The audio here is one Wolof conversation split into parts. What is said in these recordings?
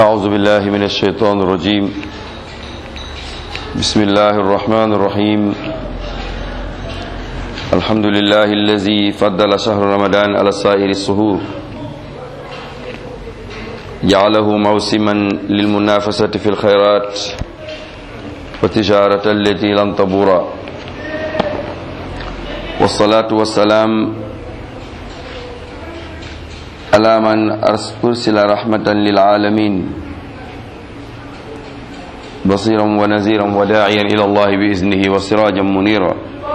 أعوذ بالله من الشيطان الرجيم بسم الله الرحمن الرحيم الحمد لله الذي فضل شهر رمضان على سائر السهور جعله موسما للمنافسة في الخيرات وتجارة التي لن تبور والصلاة والسلام على من أرسل رحمة للعالمين بصيرا ونذيرا وداعيا إلى الله بإذنه وسراجا منيرا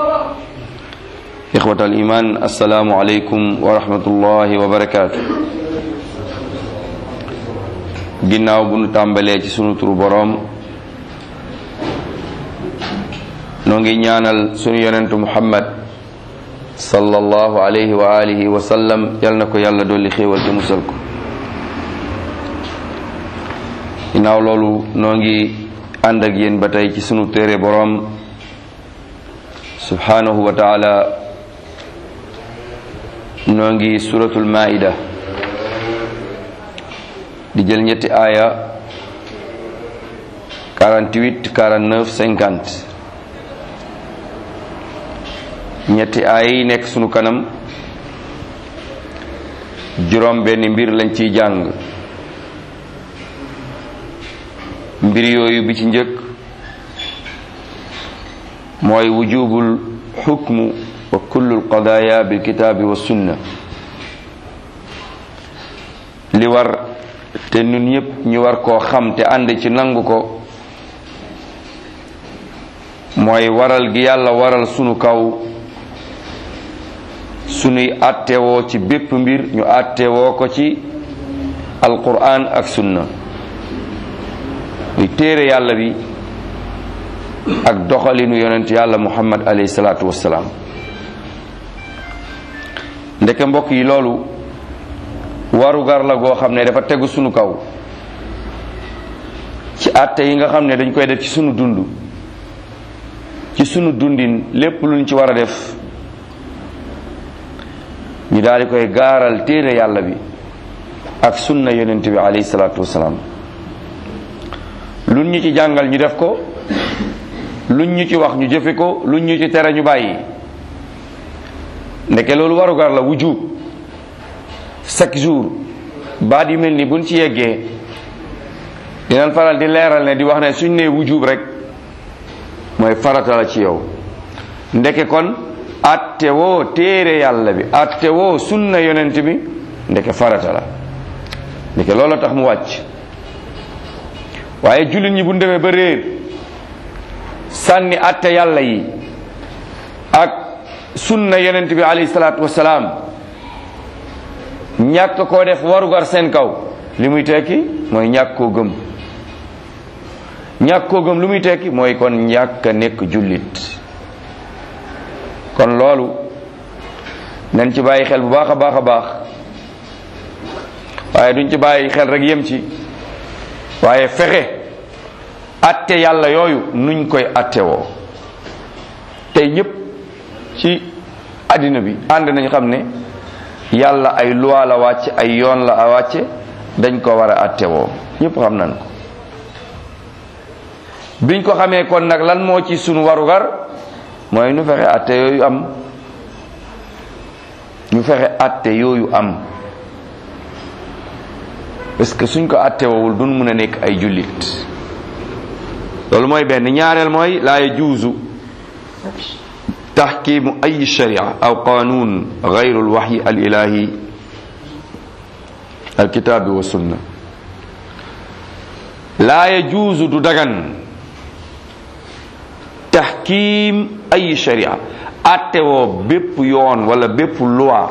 إخوة الإيمان السلام عليكم ورحمة الله وبركاته ginnaaw bu nu tàmbalee ci sunu turu boroom noo ngi ñaanal sunu yonentu muhammad sallallahu alayhi wa alihi wa sallam yal na ko yàlla dolli xéewal te musal ko ginnaaw loolu noo ngi ànd ak yéen ba tey ci sunu téere boroom subhanahu wa taala noo ngi suratul maida di jël ñetti aaya 48 49 50 ñetti aaya yi nekk sunu kanam juróom benn mbir lañ ciy jàng mbir yooyu bi ci njëkk mooy wujubul xukmu wa kullu alqadaya bilkitaabi wa sunna li war te ñun ñëpp ñu war koo xam te ànd ci nangu ko mooy waral gi yàlla waral sunu kaw sunuy àttewoo ci bépp mbir ñu àttewoo ko ci alquran ak sunna muy téere yàlla bi ak doxalinu yonent yàlla muhammad alayhi salaatu wassalaam ndeke mbokk yi loolu warugar la goo xam ne dafa tegu sunu kaw ci àtte yi nga xam ne dañ koy def ci sunu dund ci sunu dundin lépp luñ ci war a def ñu daal di koy gaaral téere yàlla bi ak sunna yonent bi alayhi salaatu wasalaam luñ ñu ci jàngal ñu def ko luñ ñu ci wax ñu jëfe ko luñ ñu ci tere ñu bàyyi ndeke loolu warugar la wujub chaque jour baat yu mel ni buñ ci yeggee dinañ faral di leeral ne di wax ne suñ nee wujub rek mooy farata la ci yow ndeke kon atte woo téere yàlla bi atte woo sunna yonent bi ndeke farata la ndeke loolu tax mu wàcc waaye jullit ñi bu demee ba réer sànni atte yàlla yi ak sunna yonent bi alayhi salaatu wasalaam ñàkk koo def warugar seen kaw li muy tekki mooy ñàkk koo gëm ñàkk koo gëm lu muy tekki mooy kon ñàkk a nekk jullit kon loolu nañ ci bàyyi xel bu baax a baax a baax waaye duñ ci bàyyi xel rek yem ci waaye fexe atte yàlla yooyu nuñ koy atte woo tey ñëpp ci àddina bi ànd nañ xam ne yàlla ay loi la wàcce ay yoon la a wàcce dañ ko war a atte woo ñëpp xam nañ ko biñ ko xamee kon nag lan moo ci sunu warugar mooy ñu fexe atte yooyu am ñu fexe atte yooyu am parce que suñ ko atte woowul duñ mun a nekk ay jullit loolu mooy benn ñaareel mooy laa yajuuzu taxkimu ay sharia aw qanun gayru alwaxyi alilahi alkitaabi wa sunna laa yajuuzu du dagan taxkim ay sharia attewoo bépp yoon wala bépp loi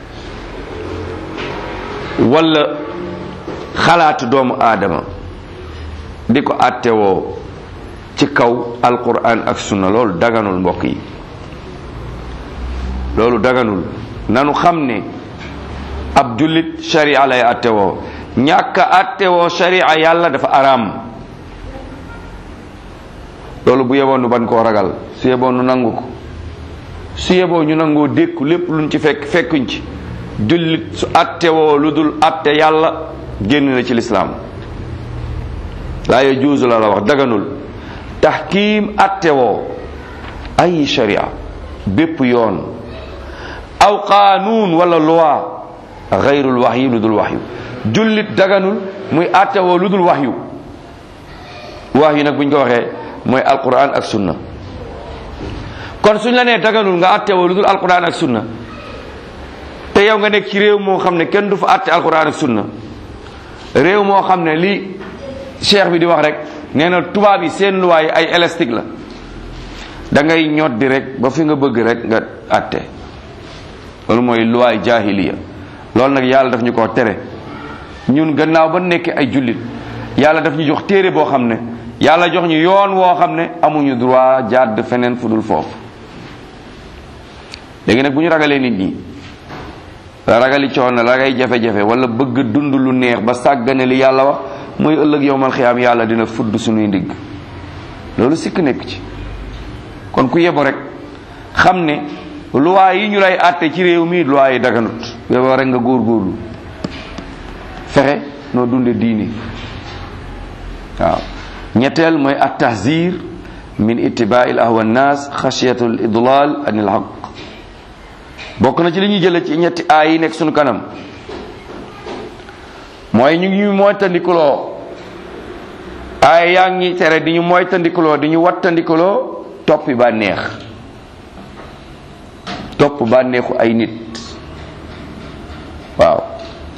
wala xalaatu doomu aadama di ko attewoo ci kaw alquran ak sunna loolu daganul mbokk yi loolu daganul nanu xam ne ab jullit sharia lay attewoo ñàkk a attewoo sharia yàlla dafa araam loolu bu yeboon nu ban koo ragal su yeboon nu nangu ko su yeboo ñu nangoo dékku lépp luñ ci fekk fekkuñ ci jullit su attewoo lu dul atte yàlla génn na ci lislaam laa yajuuzu la la wax daganul taxkiim attewoo ay sharia bépp yoon aw qaanuun wala loi gayrul waxyi lu dul waxyu jullit daganul muy attewoo lu dul waxyu waxyu nag buñ ko waxee mooy alquran ak sunna kon suñ la nee daganul nga attewoo lu dul alquran ak sunna te yow nga nekk ci réew moo xam ne kenn du fa atte alquran ak sunna réew moo xam ne li cheikh bi di wax rek nee na tubaab yi seen luwaay ay élastique la da ngay ñot di rek ba fi nga bëgg rek nga atte loolu mooy luwaay jahiliya loolu nag yàlla daf ñu ko tere ñun gannaaw ba nekk ay jullit yàlla daf ñu jox téere boo xam ne yàlla jox ñu yoon woo xam ne amuñu droit jàdd feneen fu dul foofu léegi nag bu ñu ragalee nit ñi ragali coono ragay jafe-jafe wala bëgg dund lu neex ba sàggane li yàlla wax mooy ëllëg yowmal xiyaam yàlla dina fudd suñuy ndigg loolu sikk nekk ci kon ku yebo rek xam ne loi yi ñu lay àtte ci réew mi loi yi daganut yebo rek nga góorgóorlu fexe noo dunde diini waaw ñetteel mooy at tahzir min ittibaa'il ahwa nnaas xasiyatu l idlal anil haq bokk na ci li ñuy jële ci ñetti aay yi nekk suñu kanam mooy ñu ngi moytandikuloo aay yaa ngi tere di ñu moytandikuloo di ñu wattandikuloo toppi bànneex topp bànneexu ay nit waaw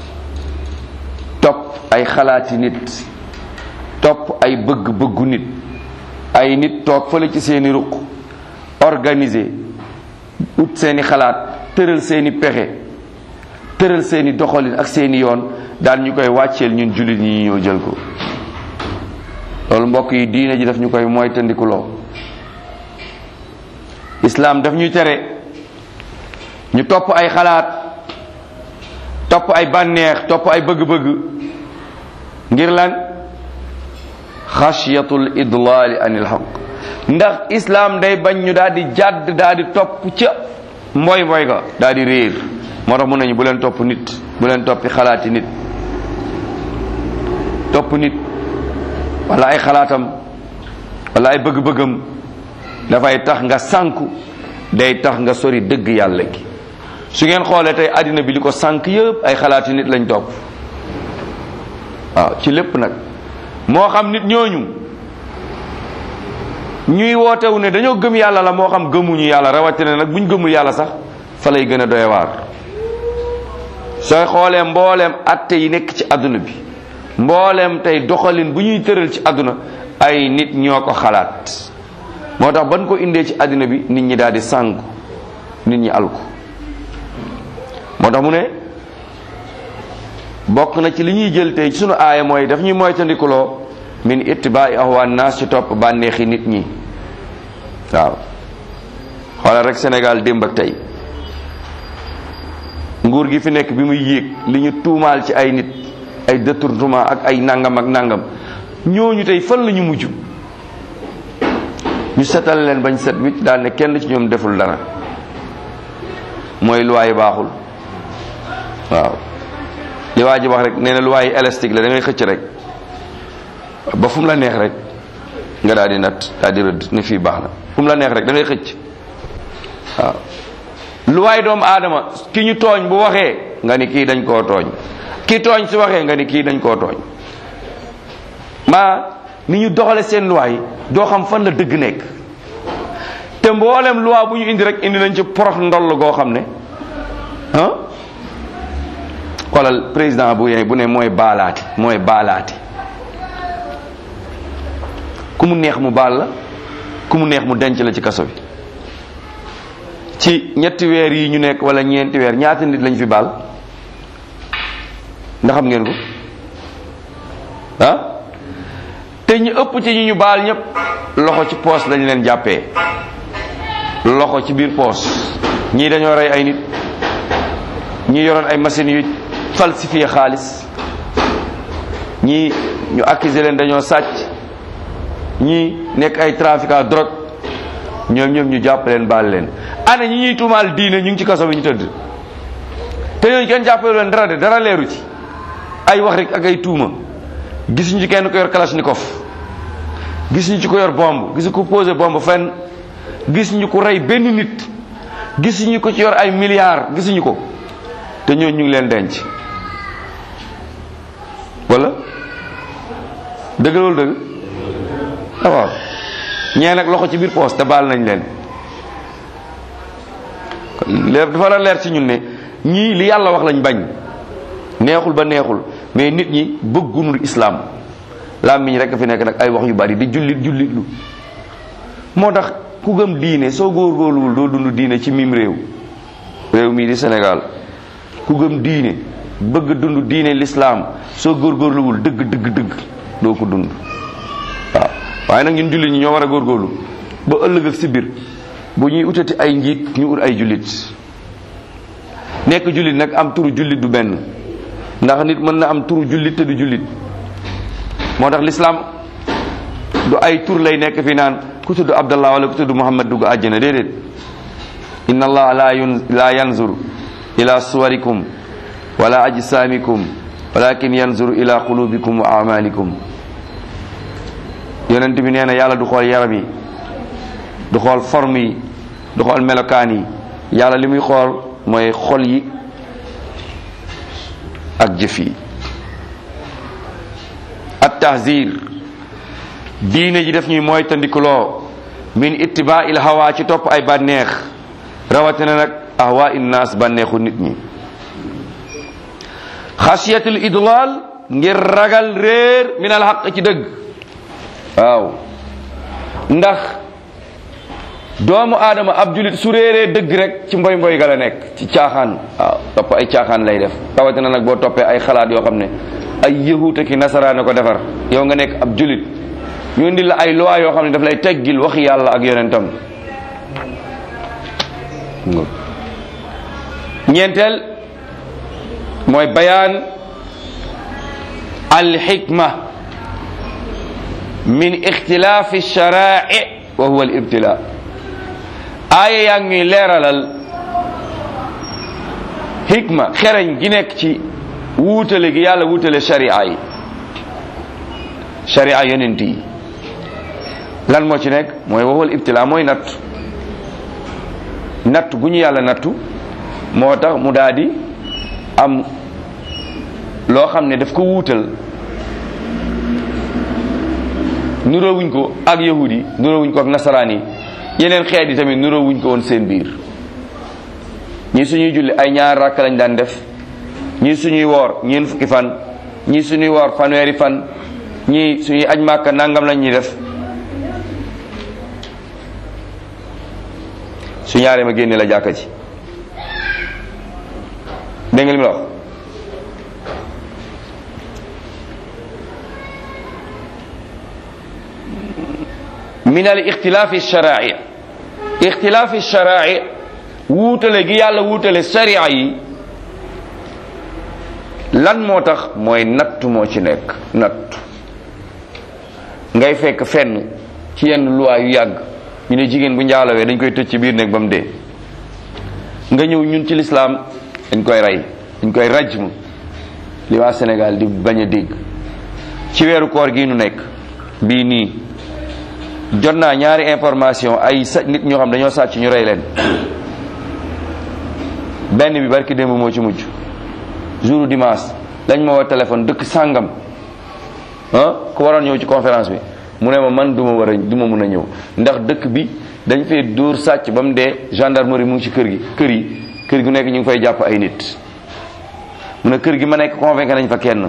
topp ay xalaati nit topp ay bëgg-bëggu nit ay nit toog fële ci seeni ruq organiser ut seeni xalaat tëral seeni pexe tëral seeni doxalin ak seeni yoon daal ñu koy wàcceel ñun jullit ñi ñëw jël ko loolu mbokk yi diine ji daf ñu koy moytandikuloo islaam daf ñuy tere ñu topp ay xalaat topp ay bànneex topp ay bëgg-bëgg ngir lan xashiyatul idlaali anil xaq ndax islaam day bañ ñu daal di jàdd daal di topp ca mboy mboy ga daal di réer moo tax mun nañu bu leen topp nit bu leen toppi xalaati nit topp nit wala ay xalaatam wala ay bëgg-bëggam dafay tax nga sànku day tax nga sori dëgg yàlla gi su ngeen xoolee tey àddina bi li ko sànk yëpp ay xalaati nit lañ topp waaw ci lépp nag moo xam nit ñooñu ñuy wootewu ne dañoo gëm yàlla la moo xam gëmuñu yàlla rawatina nag buñ gëmul yàlla sax fa lay gën a doy waar sooy xoolee mbooleem atte yi nekk ci àdduna bi mbooleem tey doxalin bu ñuy tëral ci àdduna ay nit ñoo ko xalaat moo tax ban ko indee ci àddina bi nit ñi daal di sànku nit ñi alku moo tax mu ne bokk na ci li ñuy jël tey ci sunu aaya mooy daf ñuy moytandikuloo min ittibaai ahwa naas ci topp bànneexi nit ñi waaw xoolal rek Sénégal démb ak tey nguur gi fi nekk bi muy yéeg li ñu tuumaal ci ay nit ay détournement ak ay nangam ak nangam ñooñu tey fan la ñu mujj ñu setal leen bañ set wicc daal ne kenn ci ñoom deful dara mooy luwaay baaxul waaw li waa ji wax rek nee na luwaay élastique la da ngay xëcc rek ba fu mu la neex rek nga daal di nat daal di rëdd ne fii baax na fu mu la neex rek da ngay xëcc waaw luwaay doomu aadama ki ñu tooñ bu waxee nga ni kii dañ koo tooñ ki tooñ su waxee nga ni kii dañ koo tooñ maa ni ñu doxale seen luwaay doo xam fan la dëgg nekk te mboolem loi bu ñu indi rek indi nañ ci porox ndoll goo xam ne ah xoolal président bu bu ne mooy baalaati mooy baalaati ku mu neex mu baal la ku mu neex mu denc la ci kaso bi ci ñetti weer yi ñu nekk wala ñeenti weer ñaata nit lañ fi baal ndax xam ngeen ko ah te ñu ëpp ci ñu ñu baal ñëpp loxo ci poos lañ leen jàppee loxo ci biir poos ñii dañoo rey ay nit ñii yoroon ay machines yu falsifié xaalis ñii ñu accusé leen dañoo sàcc ñii nekk ay trafiquant drogue ñoom ñoom ñu jàpp leen baal leen ana ñi ñuy tuumaal diine ñu ngi ci kaso bi ñu tëdd te ñooñu kenn jàppale leen dara de dara leeru ci ay wax rek ak ay tuuma gisuñu ci kenn ko yor kalashnikov gis ñu ci ko yor bomb gis ko posé bomb fenn gis ñu ko rey benn nit gis ñu ko ci yor ay milliards gisuñu ko te ñoo ñu ngi leen denc wala dëgg loolu dëgg ah waaw ñee nag loxo ci biir poos te baal nañ leen leer dafa la leer ci ñun ne ñii li yàlla wax lañ bañ neexul ba neexul mais nit ñi bëggunul islam làmmiñ rek fi nekk nag ay wax yu bari di jullit jullit lu moo tax ku gëm diine soo góorgóorluwul doo dund diine ci mim réew réew mii di Sénégal ku gëm diine bëgg dund diine l'islam soo góorgóorluwul dëgg dëgg dëgg doo ko dund waaw waaye nag ñun jullit ñi ñoo war a góorgóorlu ba ëllëg ak si biir bu ñuy utati ay njiit ñu ut ay jullit nekk jullit nag am turu jullit du benn ndax nit mën na am turu jullit te du jullit moo tax l'islam du ay tur lay nekk fi naan ku tudd abdallah wala ku tudd muhammad dugg àjjana déedéet inna allah la yun la yanzur ila suwarikum wala ajsamikum walakin yanzur ila qulubikum wa amalikum yonent bi nee na yàlla du xool yaram yi du xool forme yi du xool melokaan yi yàlla li muy xool mooy xol yi ak jëf yi at tahzir diine ji def ñuy mooy tandikuloo min ittibaa il hawa ci topp ay bànneex rawatina nag ahwa innaas bànneexu nit ñi xasiyatul idlal ngir ragal réer min al xaq ci dëgg waaw ndax doomu aadama ab julit su réeree dëgg rek ci mboy mboy ga la nekk ci caaxaan waaw topp ay caaxaan lay def rawatina nag boo toppee ay xalaat yoo xam ne ay yahuute ki nasaraane ko defar yow nga nekk ab julit ñu indi la ay loi yoo xam ne daf lay teggil waxi yàlla ak yonentam ñeenteel mooy bayaan alxikma min ixtilaafi sharaai wa huwa alibtila aaya yaa ngi leeralal xikma xereñ gi nekk ci wuutale gi yàlla wuutale sharia yi sharia yonent yi lan moo ci nekk mooy wa huwa alibtila mooy natt natt gu ñu yàlla nattu moo tax mu daal di am loo xam ne daf ko wuutal nuroowuñ ko ak yahudi yi nuroowuñ ko ak nasaraan yi yeneen xeet yi tamit nuroowuñ ko woon seen biir ñii suñuy julli ay ñaar rakk lañ daan def ñii suñuy woor ñeen fukki fan ñii suñuy woor fanweeri fan ñii suñuy aj màkka nangam lañ ñuy def su ñaaree ma génne la jàkka ji dégg nga li ma wax min al ixtilaafi sharai ixtilaafi sharai wuutale gi yàlla wuutale sharia yi lan moo tax mooy natt moo ci nekk natt ngay fekk fenn ci yenn loi yu yàgg ñu ne jigéen bu njaalawee dañ koy tëj ci biir néeg ba mu dee nga ñëw ñun ci lislaam dañ koy rey dañ koy rajm li waa Sénégal di bañ a dégg ci weeru koor gi nu nekk bii nii jot naa ñaari information ay sa nit ñoo xam dañoo sàcc ñu rey leen benn bi barki démb moo ci mujj jour dimanche dañ ma woo téléphone dëkk sàngam ah ku waroon ñëw ci conférence bi mu ne ma man du ma war a du ma mun a ñëw ndax dëkk bi dañ fee dóor sàcc ba mu dee gendarmerie mu ngi ci kër gi kër yi kër gu nekk ñu ngi fay jàpp ay nit mu ne kër gi ma nekk convaincre nañ fa kenn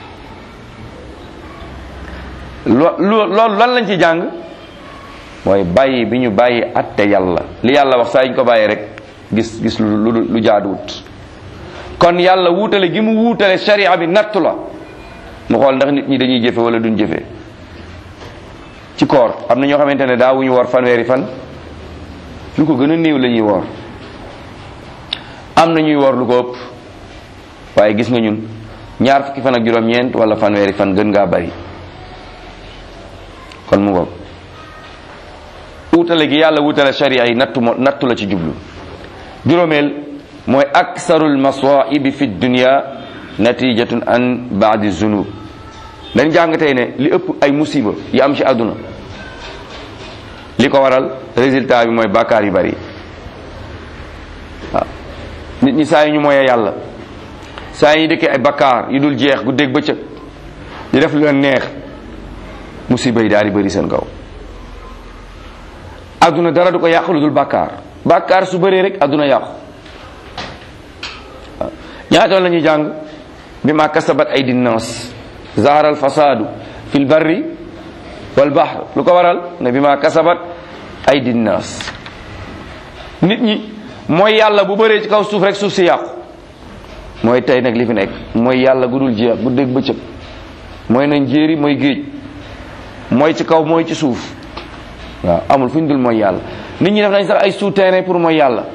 lo loolu lan lañ ci jàng mooy bàyyi bi ñu bàyyi atte yàlla li yàlla wax saa ñu ko bàyyi rek gis gis lu lu jaaduwut kon yàlla wuutale gi mu wuutale sharia bi nattu la mu xool ndax nit ñi dañuy jëfe wala duñ jëfe ci koor am na ñoo xamante ne daawuñu woor fanweeri fan lu ko gën a néew la ñuy woor am na ñuy woor lu ko ëpp waaye gis nga ñun ñaar fukki fan ak juróom-ñeent wala fanweeri fan gën ngaa bari kon mu ngoog wutale gi yàlla wutale sharia yi nattu mo nattu la ci jublu juróomeel mooy aksarul masaibi fi dunia natijatun an baadi zunub dañ jàng tey ne li ëpp ay musiba yi am ci àdduna li ko waral résultat bi mooy bàkkaar yu bari waaw nit ñi saa yu ñu mooyee yàlla saa yi dëkkee ay bakkaar yu dul jeex guddeeg bëccëg di def lu leen neex musiba yi daal di bëri seen kaw adduna dara du ko yàq lu dul bakkaar bakkaar su bëree rek adduna yàqu waaw ñaatoon la ñuy jàng bi ma kasabat ay dinnaas zahara al fasadu fi l barri wal bahr lu ko waral ne bi ma kasabat ay dinnaas nit ñi mooy yàlla bu bëree ci kaw suuf rek suuf si yàqu mooy tey nag li fi nekk mooy yàlla gu dul jeex bu dégg bëccëg mooy nañ jéeri mooy géej mooy ci kaw mooy ci suuf waaw amul fu ñu dul mooy yàlla nit ñi def nañ sax ay souterrain pour mooy yàlla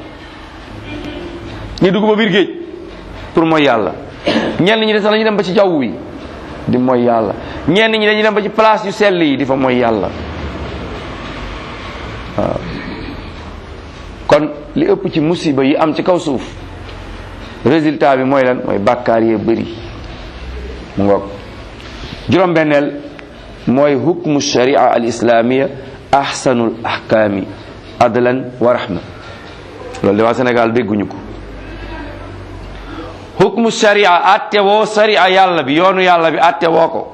ñu dugg ba biir géej pour mooy yàlla ñenn ñi de sax dañuy dem ba ci jaww yi di mooy yàlla ñenn ñi dañuy dem ba ci place yu sell yi di fa mooy yàlla waaw kon li ëpp ci musiba yi am ci kaw suuf résultat bi mooy lan mooy bàkkaar yee bëri mu ngoog juróom-benneel mooy hukmu sharia al islamia ahsanul ahkaami adlan wa rahma loolu de waa Sénégal dégguñu ko hukmu sharia atte woo sharia yàlla bi yoonu yàlla bi atte woo ko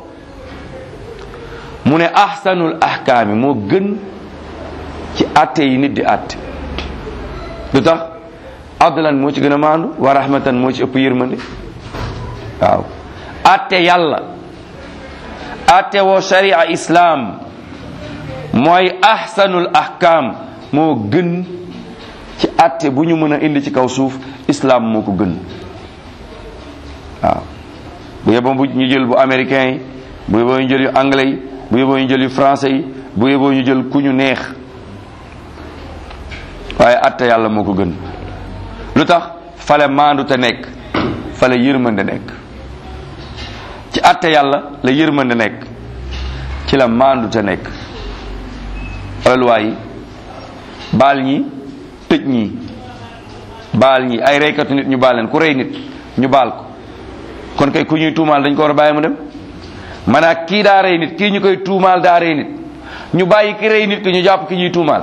mu ne ahsanul ahkaami moo gën ci atte yi nit di atte lu tax adlan moo ci gën a maandu wa rahmatan moo ci ëpp yërmande waaw atte yàlla atte woo sharia islam mooy ahsanul ahkam moo gën ci atte bu ñu mën a indi ci kaw suuf islam moo ko gën waaw bu yeboo bu ñu jël bu américain yi bu yeboo ñu jël yu anglais yi bu yeboo ñu jël yu français yi bu yeboo ñu jël ku ñu neex waaye atte yàlla moo ko gën lu tax fale maandu te nekk fale yërmande nekk ci atte yàlla la yërmande nekk ci la maandu te nekk wala luwaa yi baal ñi tëj ñi baal ñi ay reykatu nit ñu baal leen ku rey nit ñu baal ko kon kay ku ñuy tuumaal dañ ko war a bàyyi mu dem maanaam kii daa rey nit kii ñu koy tuumaal daa rey nit ñu bàyyi ki rey nit ki ñu jàpp ki ñuy tuumaal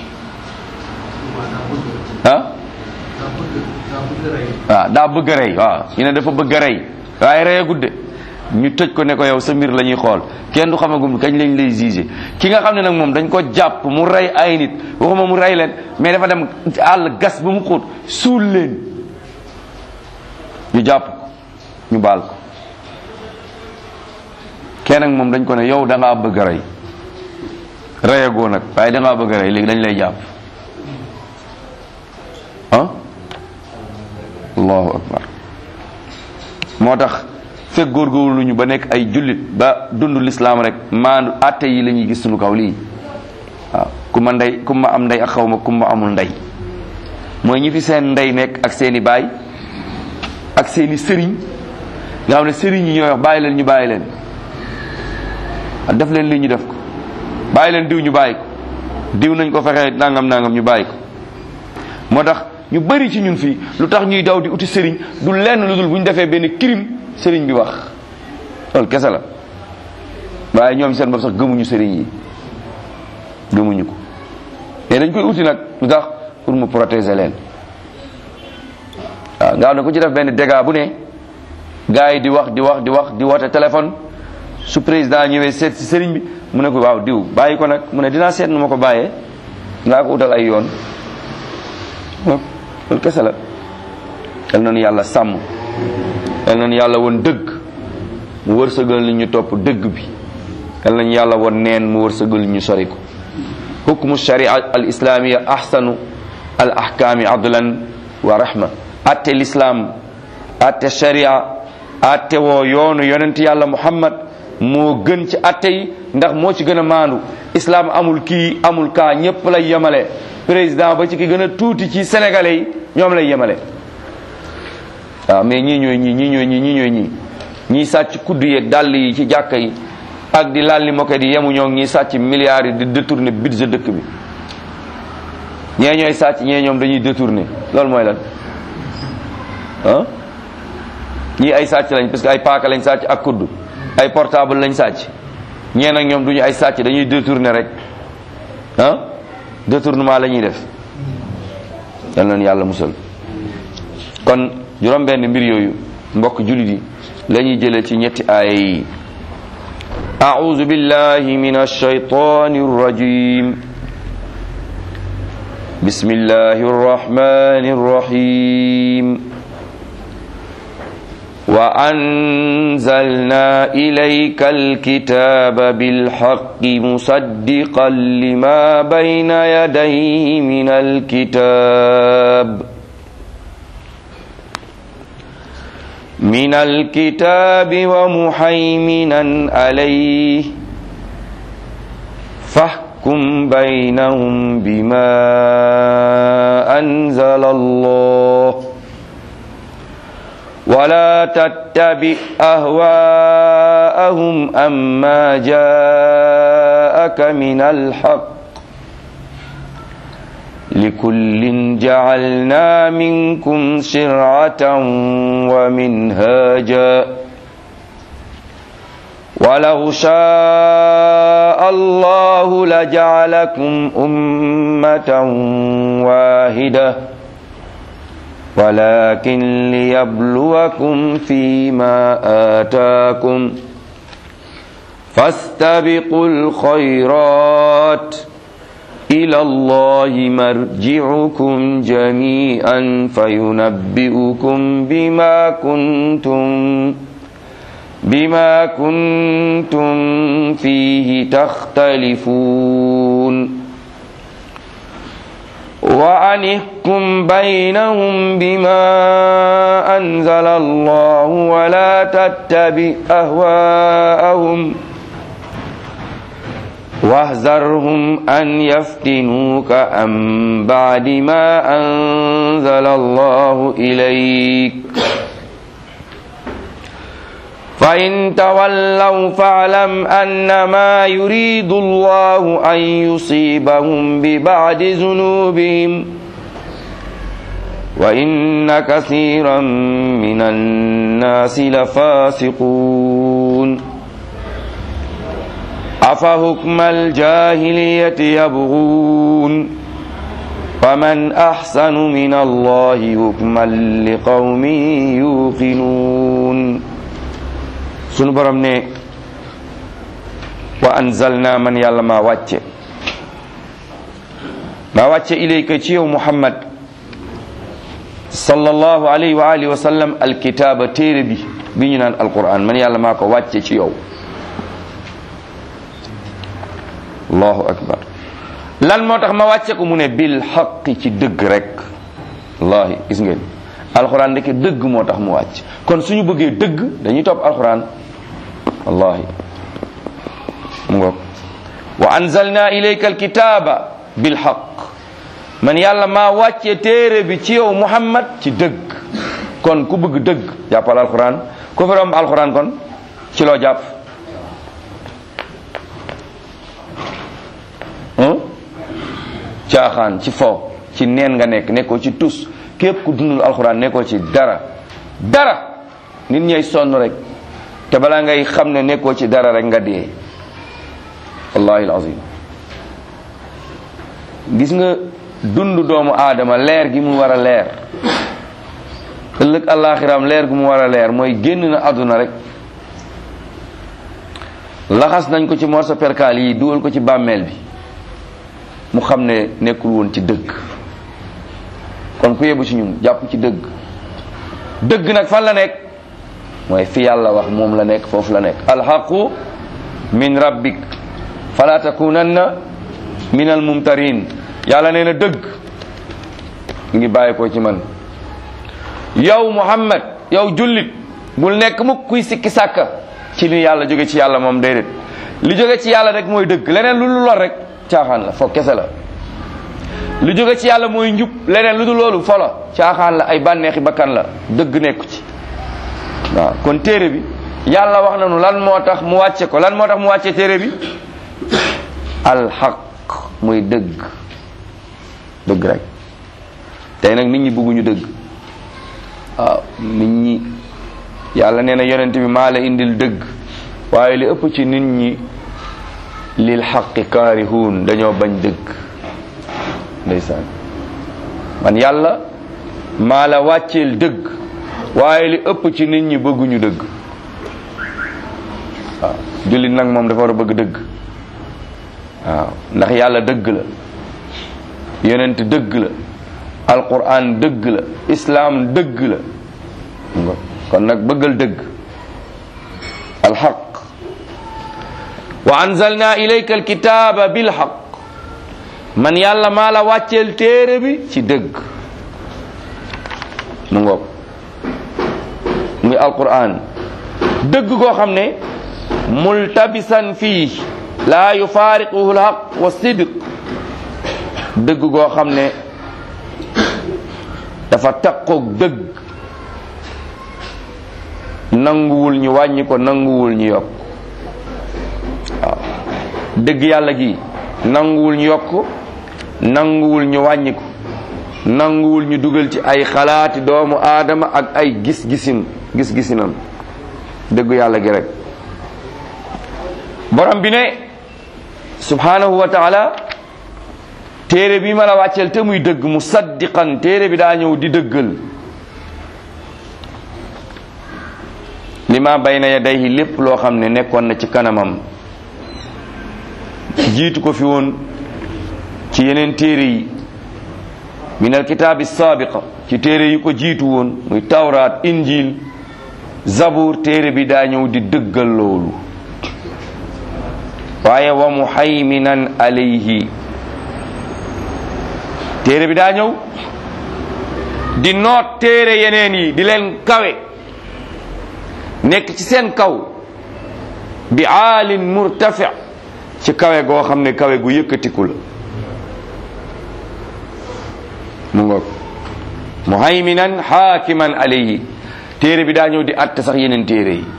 ah waaw daa bëgg a rey waaw ñu ne dafa bëgg a rey waaye rey a gudde ñu tëj ko ne ko yow sa mbir la ñuy xool kenn du xamagum kañ lañ lay jugé ki nga xam ne nag moom dañ ko jàpp mu rey ay nit waxuma mu rey leen mais dafa dem àll gas ba mu xóot suul leen ñu jàpp ko ñu baal ko kenn nag moom dañ ko ne yow da ngaa bëgg a rey reyagoo nag waaye da ngaa bëgg a rey léegi dañ lay jàpp ah allahu akbar moo tax fekk góorgóorlu ñu ba nekk ay jullit ba dund lislaam rek maandu atte yi la ñuy gis suñu kaw lii waaw ku ma ndey ku ma am ndey ak xaw ma ku ma amul ndey mooy ñi fi seen ndey nekk ak seeni baay ak seeni sëriñ nga xam ne sëriñ yi ñooy wax bàyyi leen ñu bàyyi leen def leen lii ñu def ko bàyyi leen diw ñu bàyyi ko diw nañ ko fexee nangam nangam ñu bàyyi ko moo tax ñu bari ci ñun fii lu tax ñuy daw di uti sëriñ du lenn lu dul bu ñu defee benn crime sëriñ bi wax loolu kese la waaye ñoom seen bopp sax gëmuñu sëriñ yi gëmuñu ko te dañ koy uti nag lu tax pour mu protéger leen waaw nga xam ne ku ci def benn dégât bu ne gars yi di wax di wax di wax di woote téléphone su président ñëwee seet si sëriñ bi mu ne ko waaw diw bàyyi ko nag mu ne dinaa seet nu ma ko bàyyee dinaa ko utal ay yoon loolu kese la yal nañu yàlla sàmm yal nañu yàlla woon dëgg mu wërsëgal li ñu topp dëgg bi yal nañu yàlla woon neen mu wërsëgal ñu sori ko hukmu sharia al islamia ahsanu al ahkaami adlan wa rahma atte l'islam atte sharia atte woo yoonu yonent yàlla muhammad moo gën ci atte yi ndax moo ci gën a maandu islam amul kii amul kaa ñépp lay yemale président ba ci ki gën a tuuti ci sénégalais yi ñoom lay yemale waaw mais ñii ñooy ñii ñii ñooy ñii ñii ñooy ñii ñii sàcc kudd yeeg dàll yi ci jàkka yi ak di lalli moket yi yemu ñoo ñii sàcc milliards yi di détourner budget dëkk bi ñee ñooy sàcc ñee ñoom dañuy détourner loolu mooy lan ah ñii ay sàcc lañ parce que ay paaka lañ sàcc ak kudd ay portable lañ sàcc ñee nag ñoom duñu ay sàcc dañuy détourner rek ah détournement la ñuy def yal na yàlla musal kon juróom benn mbir yooyu mbokk jullit yi la ñuy jëlee ci ñetti aaya yi أعوذ بالله من الشيطان الرجيم بسم الله الرحمن الرحيم وأنزلنا إليك الكتاب بالحق مصدقا لما بين يديه من الكتاب من الكتاب ومحيمنا عليه فاحكم بينهم بما أنزل الله ولا تتبع أهواءهم أما جاءك من الحق لكل جعلنا منكم شرعة ومنهاجا ولو شاء الله لجعلكم أمة واحدة ولكن ليبلوكم فيما آتاكم فاستبقوا الخيرات إلى الله مرجعكم جميعا فينبئكم بما كنتم بما كنتم فيه تختلفون وأن احكم بينهم بما أنزل الله ولا تتبع أهواءهم واحذرهم أن يفتنوك عن بعد ما أنزل الله إليك فإن تولوا فاعلم أنما يريد الله أن يصيبهم ببعد ذنوبهم وإن كثيرا من الناس لفاسقون أفحكم الجاهلية يبغون ومن أحسن من الله حكما لقوم يوقنون sunu borom ne wa anzalna man yàlla maa wàcce maa wàcce ilayka ci yow muhammad sallallahu alayhi wa alihi wa sallam alkitaaba téere bi bi ñu naan alquran man yàlla maa ko wàcce ci yow allahu akbar lan moo tax ma wàcce ko mu ne bil xaqi ci dëgg rek wallahi gis ngeen alquran ndeke dëgg moo tax mu wàcc kon suñu bëggee dëgg dañuy topp alquran wallahi mu ngoog wa anzalna ilayka alkitaba bilhaq man yàlla maa wàcce téere bi ci yow muhammad ci dëgg kon ku bëgg dëgg jàppal alquran ku fi romb alquran kon ci loo jàpp caaxaan ci fo ci neen nga nekk nekkoo ci tus képp ku dundul alquran nekkoo ci dara dara nit ñay sonn rek te balaa ngay xam ne nekkoo ci dara rek nga dee wallahi alazim gis nga dund doomu aadama leer gi mu war a leer ëllëg àllaaxiram leer gi mu war a leer mooy génn na àdduna rek laxas nañ ko ci morso perkaal yi dugal ko ci bàmmeel bi mu xam ne nekkul woon ci dëgg kon ku yebu ci ñun jàpp ci dëgg dëgg nag fan la nekk mooy fi yàlla wax moom la nekk foofu la nekk alxaqu min rabbik fala takunanna min al mumtarin yàlla nee na dëgg mu ngi bàyyi ko ci man yow muhammad yow jullit bul nekk mukk kuy sikki sàkka ci li yàlla jóge ci yàlla moom déedéet li jóge ci yàlla rek mooy dëgg leneen lu lu lor rek caaxaan la foog kese la lu jóge ci yàlla mooy njub leneen lu dul loolu folo caaxaan la ay bànneexi bakkan la dëgg nekku ci waaw kon téere bi yàlla wax nañu lan moo tax mu wàcce ko lan moo tax mu wàcce téere bi alxaq muy dëgg dëgg rek tey nag nit ñi bëgguñu dëgg waaw nit ñi yàlla nee na yonent bi maa la indil dëgg waaye li ëpp ci nit ñi lil xaqi kaarihuun dañoo bañ dëgg ndeysaan man yàlla maa la wàcceel dëgg waaye li ëpp ci nit ñi bëgguñu dëgg waaw jullit nag moom dafa war a bëgg dëgg waaw ndax yàlla dëgg la yonent dëgg la alquran dëgg la islaam dëgg la kon nag bëggal dëgg alxaq wa anzalna ilayka alkitaba bilxaq man yàlla maa la wàcceel téere bi ci dëgg mu ngoog muy alquran dëgg koo xam ne multabisan fii laa yufaariquhu alxaq wa sidq dëgg goo xam ne dafa taqoog dëgg nanguwul ñu wàññi ko nanguwul ñu yokk waaw dëgg yàlla gi nanguwul ñu yokk nanguwul ñu wàññi ko nanguwul ñu dugal ci ay xalaati doomu aadama ak ay gis-gisin gis-gisinam dëggu yàlla gi rek borom bi ne subhanahu wa taala téere bi ma la wàcceel te muy dëgg mu saddiqan téere bi daa ñëw di dëggal li ma bayna yadayhi lépp loo xam ne nekkoon na ci kanamam jiitu ko fi woon ci yeneen téere yi min alkitaabi saabiqa ci téere yi ko jiitu woon muy tawraat injil zabur téere bi daa ñëw di dëggal loolu waaye wa muhayminan alayhi téere bi daa ñëw di noot téere yeneen yi di leen kawe nekk ci seen kaw bi aalin murtafi ci kawe goo xam ne kawe gu yëkkatiku la mu ngoog muhayminan xaakiman alayhi téere bi daa ñëw di atte sax yeneen téere yi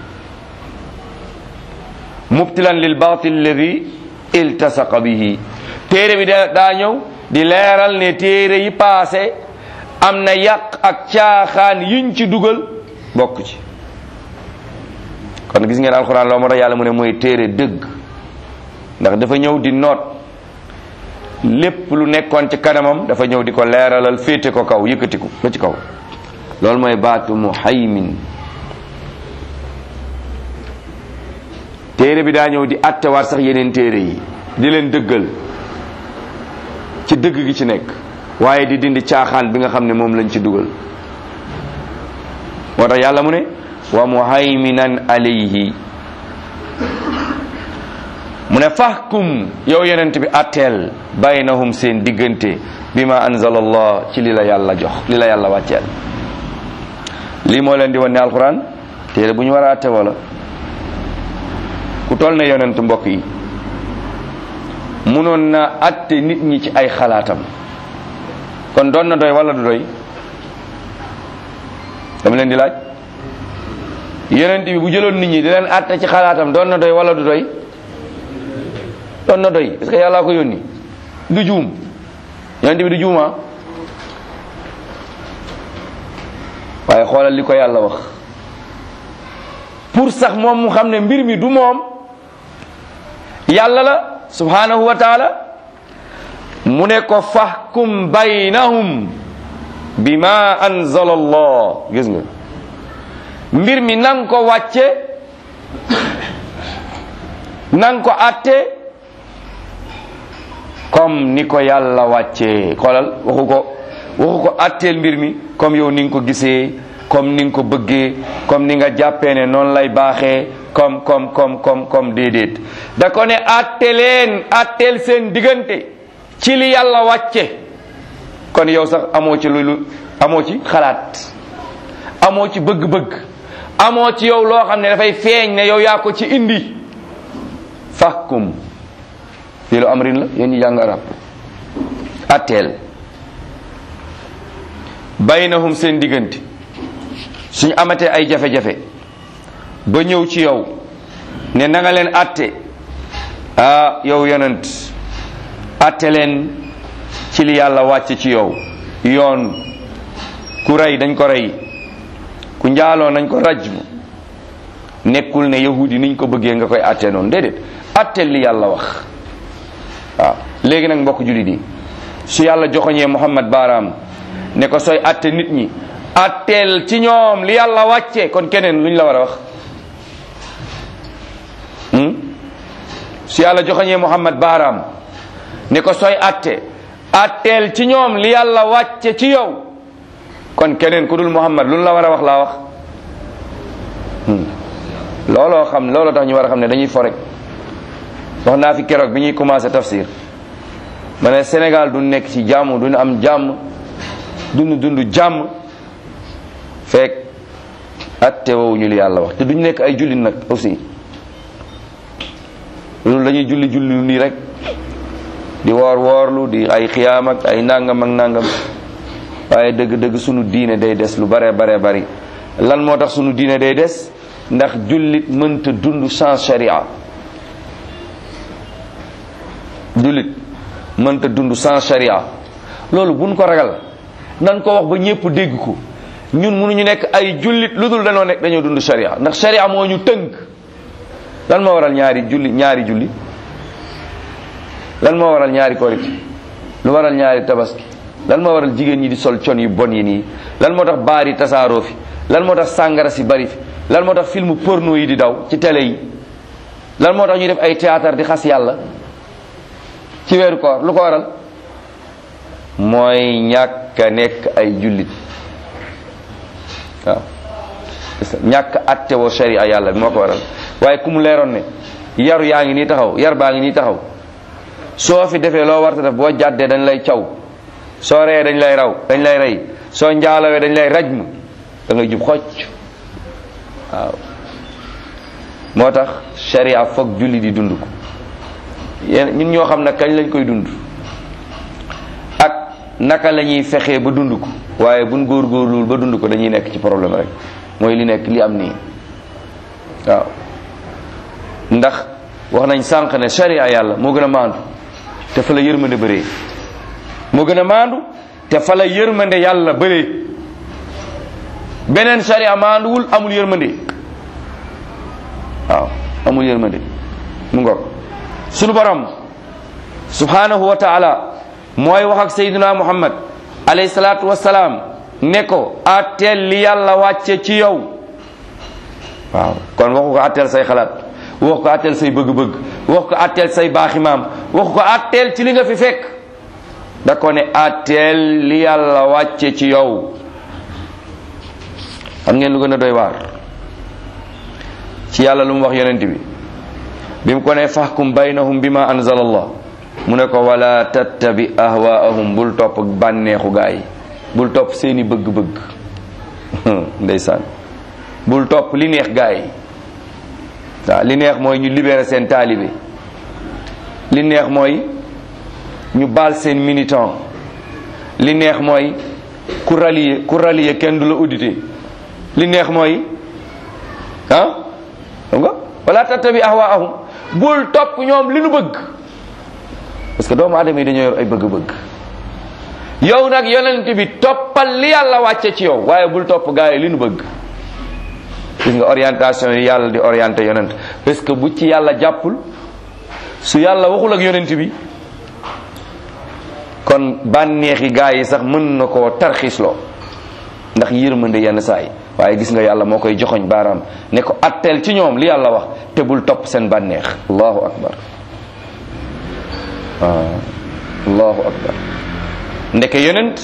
mubtilan lil batil alladi iltasaqa bihi téere bi daa ñëw di leeral ne téere yi paase am na yàq ak caaxaan yiñ ci dugal bokk ci kon gis ngeen alxuraan loo moo tax yàlla mu ne mooy téere dëgg ndax dafa ñëw di noot lépp lu nekkoon ci kanamam dafa ñëw di ko leeralal féete ko kaw yëkkatiku ba ci kaw loolu mooy baatu muhaymin téere bi daa ñëw di attewaat sax yeneen téere yi di leen dëggal ci dëgg gi ci nekk waaye di dindi caaxaan bi nga xam ne moom lañ ci dugal moo tax yàlla mu ne wa muhayminan alayhi mu ne fahkum yow yonent bi atteel baynahum seen diggante bi ma anzala allah ci li la yàlla jox li la yàlla wàcceel lii moo leen di wan ne alquran téere bu ñu war a atte wala ku toll ne yonent mbokk yi munoon na atte nit ñi ci ay xalaatam kon doon na doy wala du doy dama leen di laaj yonent bi bu jëloon nit ñi di leen atte ci xalaatam doon na doy wala du doy doon na doy est-ce que yàllaa ko yónni du juum yonent bi du juuma waaye xoolal li ko yàlla wax pour sax moom mu xam ne mbir mi du moom yàlla la subhanahu wa taala mu ne ko fahkum baynahum bima anzala allah gis nga mbir mi nang ko wàcce nang ko atte comme ni ko yàlla wàccee xoolal waxu ko waxu ko atteel mbir mi comme yow ni nga ko gisee comme ni nga ko bëggee comme ni nga jàppee ne noonu lay baaxee comme comme comme comme comme déedéet da ko ne atte leen atteel seen diggante ci li yàlla wàcce kon yow sax amoo ci lu amoo ci xalaat amoo ci bëgg-bëgg amoo ci yow loo xam ne dafay feeñ ne yow yaa ko ci indi fahkum fii lu amrin la yéen ñi jàng arab atteel baynahum seen diggante suñu amatee ay jafe-jafe ba ñëw ci yow ne na nga leen atte ah yow yonent atte leen ci li yàlla wàcce ci yow yoon ku rey dañ ko rey ku njaaloo nañ ko rajmu nekkul ne yahudi niñ ko bëggee nga koy atte noonu déedéet atteel li yàlla wax waaw léegi nag mbokk jullit yi su yàlla joxoñee muhammad baaraam ne ko sooy atte nit ñi atteel ci ñoom li yàlla wàcce kon keneen luñ la war a wax su yàlla joxoñee muhammad baaraam ne ko sooy atte atteel ci ñoom li yàlla wàcce ci yow kon keneen ku dul muhammad luñ la war a wax laa wax looloo xam looloo tax ñu war a xam ne dañuy fo rek wax naa fi keroog bi ñuy commencé tafsir ma ne Sénégal du nekk ci jàmm duñu am jàmm dund dund jàmm fekk atte wowuñu li yàlla wax te duñu nekk ay jullit nag aussi loolu dañuy julli julli nii rek di woor woorlu di ay xiyaam ak ay nangam ak nangam waaye dëgg dëgg sunu diine day des lu bare bare bari lan moo tax sunu diine day des ndax jullit mënta dund sans sharia jullit mënta dund sans sharia loolu buñ ko ragal nan ko wax ba ñépp dégg ko ñun mënuñu nekk ay jullit lu dul dañoo nekk dañoo dund sharia ndax sharia moo ñu tënk lan moo waral ñaari julli ñaari julli lan moo waral ñaari korite lu waral ñaari tabaski lan moo waral jigéen ñi di sol con yu bon yi nii lan moo tax baar yi tasaaroo fi lan moo tax sàngara si bari fi lan moo tax film porno yi di daw ci télé yi lan moo tax ñu def ay théâtre di xas yàlla ci weeru koor lu ko waral mooy ñàkk a nekk ay jullit waaw ñàkk atte woo sharia yàlla bi moo ko waral waaye ku mu leeroon ne yaru yaa ngi nii taxaw yar baa ngi nii taxaw soo fi defee loo warta def boo jàddee dañ lay caw soo reyee dañ lay raw dañ lay rey soo njaalawee dañ lay rajmu da ngay jub xocc waaw moo tax sharia foog julli di dund ko yéen ñun ñoo xam ne kañ lañ koy dund ak naka la ñuy fexee ba dund ko waaye buñ góorgóorluwul ba dund ko dañuy nekk ci problème rek mooy li nekk li am nii waaw ndax wax nañ sànq ne sharia yàlla moo gën a maandu te fa la yërmande bëree moo gën a maandu te fa la yërmande yàlla bëree beneen sharia maanduwul amul yërmande waaw amul yërmande mu ngoog sunu borom subhanahu wa taala mooy wax ak sayyidina muhammad alayhi salaatu wasalaam ne ko atteel li yàlla wàcce ci yow waaw kon waxu ko atteel say xalaat wax ko atteel say bëgg-bëgg wax ko atteel say baaxi maam wax ko atteel ci li nga fi fekk da ko ne atteel li yàlla wàcce ci yow xam ngeen lu gën a doy waar ci yàlla lu mu wax yonent bi bi mu ko ne fahkum baynahum bima anzala allah mu ne ko wala tattabi ahwaahum bul topp bànneexu gaa yi bul topp seeni bëgg-bëgg ndeysaan bul topp li neex gaa yi waaw li neex mooy ñu libérer seen taalibe li neex mooy ñu baal seen militant li neex mooy ku rallier ku rallier kenn du la audité li neex mooy ah xam nga wala tattabi ahwaahum bul topp ñoom li nu bëgg parce que doomu aadama yi dañoo yor ay bëgg-bëgg yow nag yonent bi toppal li yàlla wàcce ci yow waaye bul topp gaa yi li nu bëgg gis nga orientation yi yàlla di orienté yonent parce que bu ci yàlla jàppul su yàlla waxul ak yonent bi kon bànneexi gaa yi sax mën na koo tarxiisloo ndax yërmande yenn saa yi waaye gis nga yàlla moo koy joxoñ baaraam ne ko atteel ci ñoom li yàlla wax te bul topp seen bànneex allahu akbar waaw allahu akbar ndeke yonent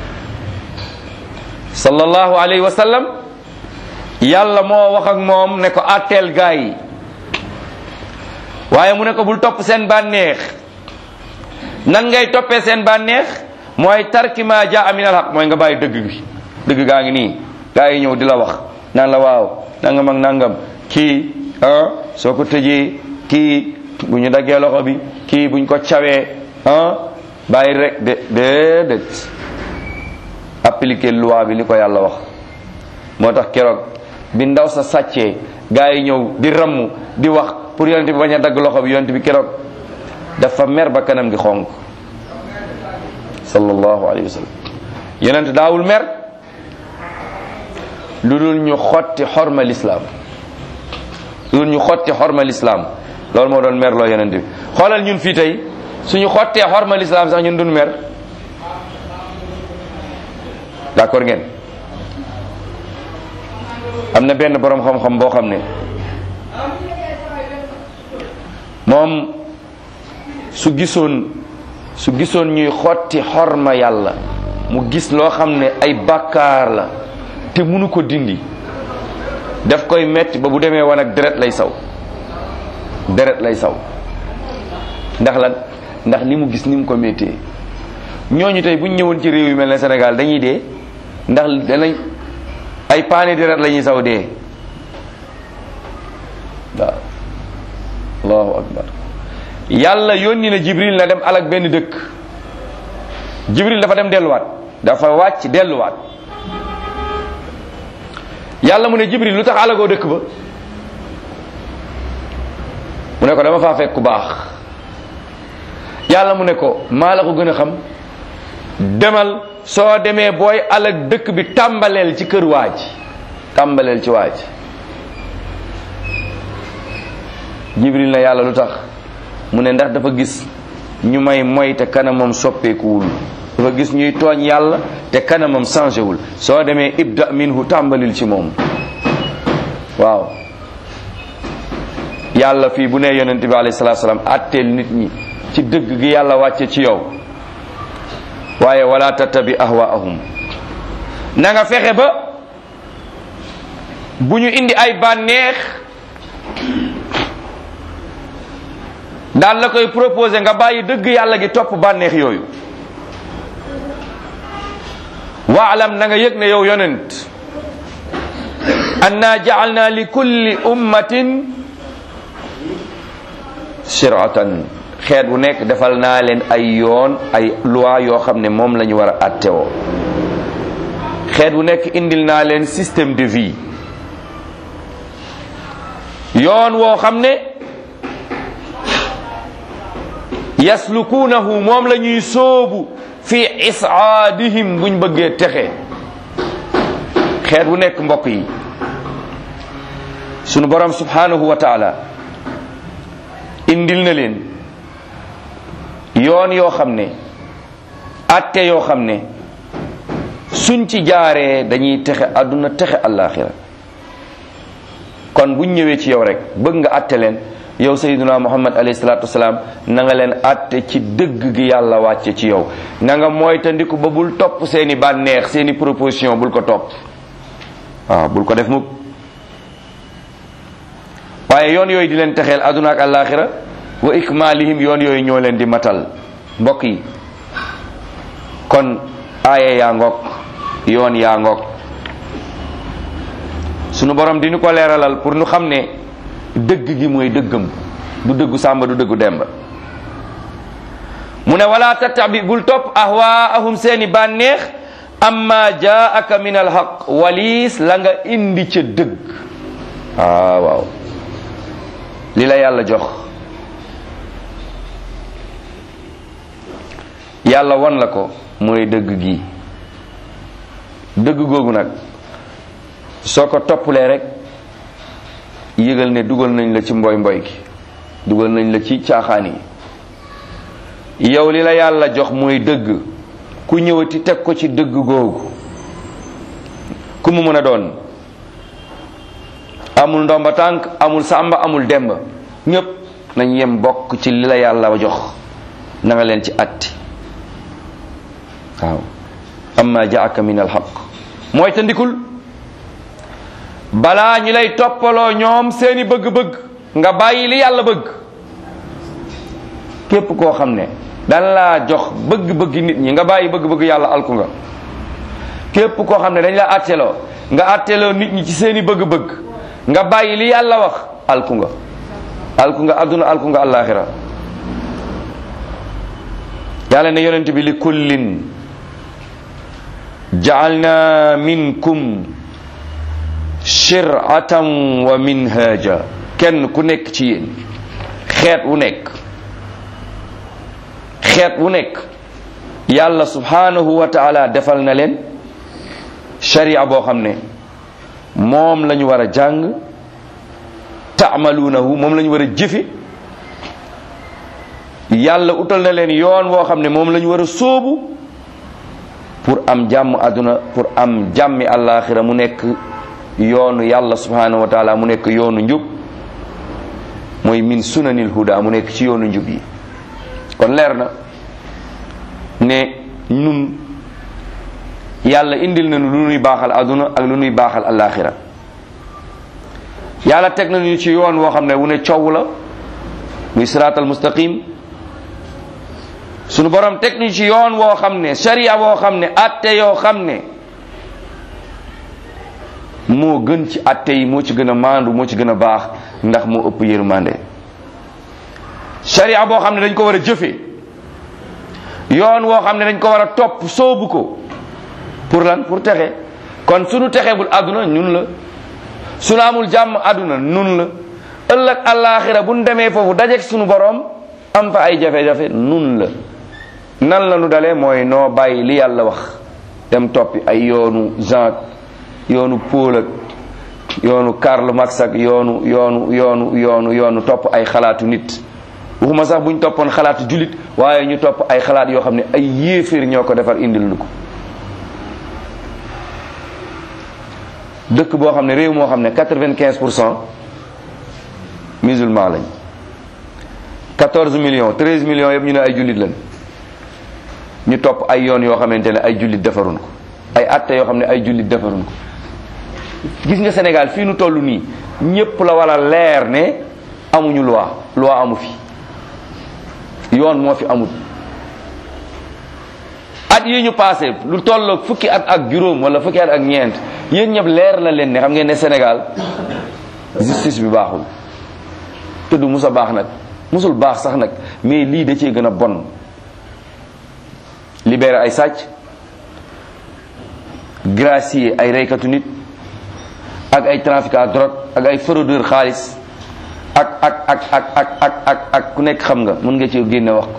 sallallahu alayhi wa sallam yàlla moo wax ak moom ne ko atteel gaa yi waaye mu ne ko bul topp seen bànneex nan ngay toppee seen bànneex mooy tarki ma jaa min al haq mooy nga bàyyi dëgg bi dëgg gaa ngi nii gaa yi ñëw di la wax naan la waaw nangam ak nangam kii ah soo ko tëjee kii bu ñu daggee loxo bi kii buñ ko cawee ah bàyyi rek de déedéet appliquer loi bi li ko yàlla wax moo tax keroog bi ndaw sa sàccee gaa yi ñëw di ramm di wax pour yonent bi bañ a dagg loxo bi yonent bi keroog dafa mer ba kanam gi xonk sallallahu alayhi wa sallam yonent daawul mer lu dul ñu xotti xorma lislaam lu dul ñu xotti xorma lislaam loolu moo doon mer loo yonent bi xoolal ñun fii tey suñu xottee xorma lislaam sax ñun duñ mer d'accord ngeen am na benn boroom xam-xam boo xam ne moom su gisoon su gisoon ñuy xotti xorma yàlla mu gis loo xam ne ay bàkkaar la te munu ko dindi daf koy metti ba bu demee wan ak deret lay saw deret lay saw ndax lan ndax li mu gis ni mu ko méttee ñooñu tey bu ñu ñëwoon ci réew yu mel ne Sénégal dañuy dee ndax danañ ay paani deret la ñuy saw dee waaw allahu akbar yàlla yónni na jibril na dem alak benn dëkk jibril dafa dem delluwaat dafa wàcc delluwaat yàlla mu ne jibril lu tax alagoo dëkk ba mu ne ko dama faa fekk ku baax yàlla mu ne ko maa la ko gën a xam demal soo demee booy alag dëkk bi tàmbaleel ci kër waaj tàmbaleel ci waaj jibril na yàlla lu tax mu ne ndax dafa gis ñu may moy te kanamam soppeekuwul dafa gis ñuy tooñ yàlla te kanamam changé wul soo demee ibda minhu tàmbalil ci moom waaw yàlla fii bu nee yonente bi alayhi salatu salaam atteel nit ñi ci dëgg gi yàlla wàcce ci yow waaye wala tattabi ahwaahum na nga fexe ba bu ñu indi ay bànneex daal la koy proposé nga bàyyi dëgg yàlla gi topp bànneex yooyu waalam na nga yëg ne yow yonent anna jaalna li kulli ummatin shiratan xeet bu nekk defal naa leen ay yoon ay loi yoo xam ne moom la ñu war a attewoo xeet bu nekk indil naa leen système de vie yoon woo xam ne yaslukuunahu moom la ñuy sóobu fi isaadihim buñ bëggee texe xeet bu nekk mbokk yi sunu borom subhanahu wa taala indil na leen yoon yoo xam ne atte yoo xam ne suñ ci jaaree dañuy texe àdduna texe àllaaxira kon buñ ñëwee ci yow rek bëgg nga atte leen yow sayyiduna muhammad alayhi salatu wasalaam na nga leen atte ci dëgg gi yàlla wàcce ci yow na nga moytandiku ba bul topp seeni bànneex seeni proposition bul ko topp waaw bul ko def mukk waaye yoon yooyu di leen texeel àdduna ak àllaaxira wa ikmalihim yoon yooyu ñoo leen di matal mbokk yi kon aaye yaa ngoog yoon yaa ngoog sunu borom di ñu ko leeralal pour ñu xam ne dëgg gi mooy dëggam du dëggu sàmba du dëggu demba mu ne wala tattabi bul topp ahwaahum seeni bànneex amma jaaka min alhaq waliis la nga indi ca dëgg ah waaw li la yàlla jox yàlla wan la ko mooy dëgg gi dëgg googu nag soo ko toppalee rek yëgal ne dugal nañ la ci mboy mboy gi dugal nañ la ci caaxaan yi yow li la yàlla jox mooy dëgg ku ñëwati teg ko ci dëgg googu ku mu mën a doon amul ndomba tànk amul sàmba amul demba ñépp nañ yem bokk ci li la yàlla jox na nga leen ci atti waaw amma jaaka min alxaq mooy ta ndikul balaa ñi lay toppaloo ñoom seeni bëgg-bëgg nga bàyyi li yàlla bëgg képp koo xam ne dan laa jox bëgg-bëgg nit ñi nga bàyyi bëgg-bëgg yàlla alku nga képp koo xam ne dañ la atteloo nga atteloo nit ñi ci seeni bëgg-bëgg nga bàyyi li yàlla wax alku nga alku nga adduna alku nga àllaaxira yàlla ne yonent bi li kullin jaalna minkum shir'atan wa minhaja kenn ku nekk ci yéen xeet wu nekk xeet wu nekk yàlla subhanahu wa taala defal na leen sharia boo xam ne moom la ñu war a jàng taamaluunahu moom la ñu war a jëfe yàlla utal na leen yoon woo xam ne moom la ñu war a sóobu pour am jàmm àdduna pour am jàmmi àllaaxira mu nekk yoonu yàlla subhanahu wa taala mu nekk yoonu njub mooy min sunanil huda mu nekk ci yoonu njub yi kon leer na ne ñun yàlla indil nañu lu nuy baaxal àdduna ak lu nuy baaxal àllaaxira yàlla teg nañu ci yoon woo xam ne wu ne coow la muy siraatal mustaqim sunu borom teg nañu ci yoon woo xam ne sharia woo xam ne atte yoo xam ne moo gën ci atte yi moo ci gën a maandu moo ci gën a baax ndax moo ëpp yërmande sharia boo xam ne dañ ko war a jëfe yoon woo xam ne dañ ko war a topp soobu ko pour lan pour texe kon sunu texe bul àdduna ñun la sunu amul jàmm àdduna nun la ëllëg àllaaxira bu nu demee foofu dajeek sunu borom am fa ay jafe-jafe nun la nan la nu dalee mooy noo bàyyi li yàlla wax dem toppi ay yoonu Jean yoonu Paul ak yoonu Karl Marx ak yoonu yoonu yoonu yoonu yoonu topp ay xalaatu nit waxuma sax bu ñu toppoon xalaatu jullit waaye ñu topp ay xalaat yoo xam ne ay yéeféer ñoo ko defar indil nu ko dëkk boo xam ne réew moo xam ne quatre-vingt-quinze pour cent musulman lañ quatorze millions treize millions yëpp ñu ne ay jullit lañ ñu topp ay yoon yoo xamante ne ay jullit defarun ko ay atte yoo xam ne ay jullit defarun ko gis nga Sénégal fii nu toll nii ñépp la wala leer ne amuñu loi loi amu fi yoon moo fi amut at yi ñu passé lu tolloog fukki at ak juróom wala fukki at ak ñeent yéen ñëpp leer na leen ne xam ngeen ne Sénégal justice bi baaxul te du musa baax nag musul baax sax nag mais lii da cee gën a bon libéré ay sàcc gracier ay reykatu nit ak ay trafiquant drogue ak ay fraudeur xaalis ak ak ak ak ak ak ak ak ku nekk xam nga mën nga ci génne wax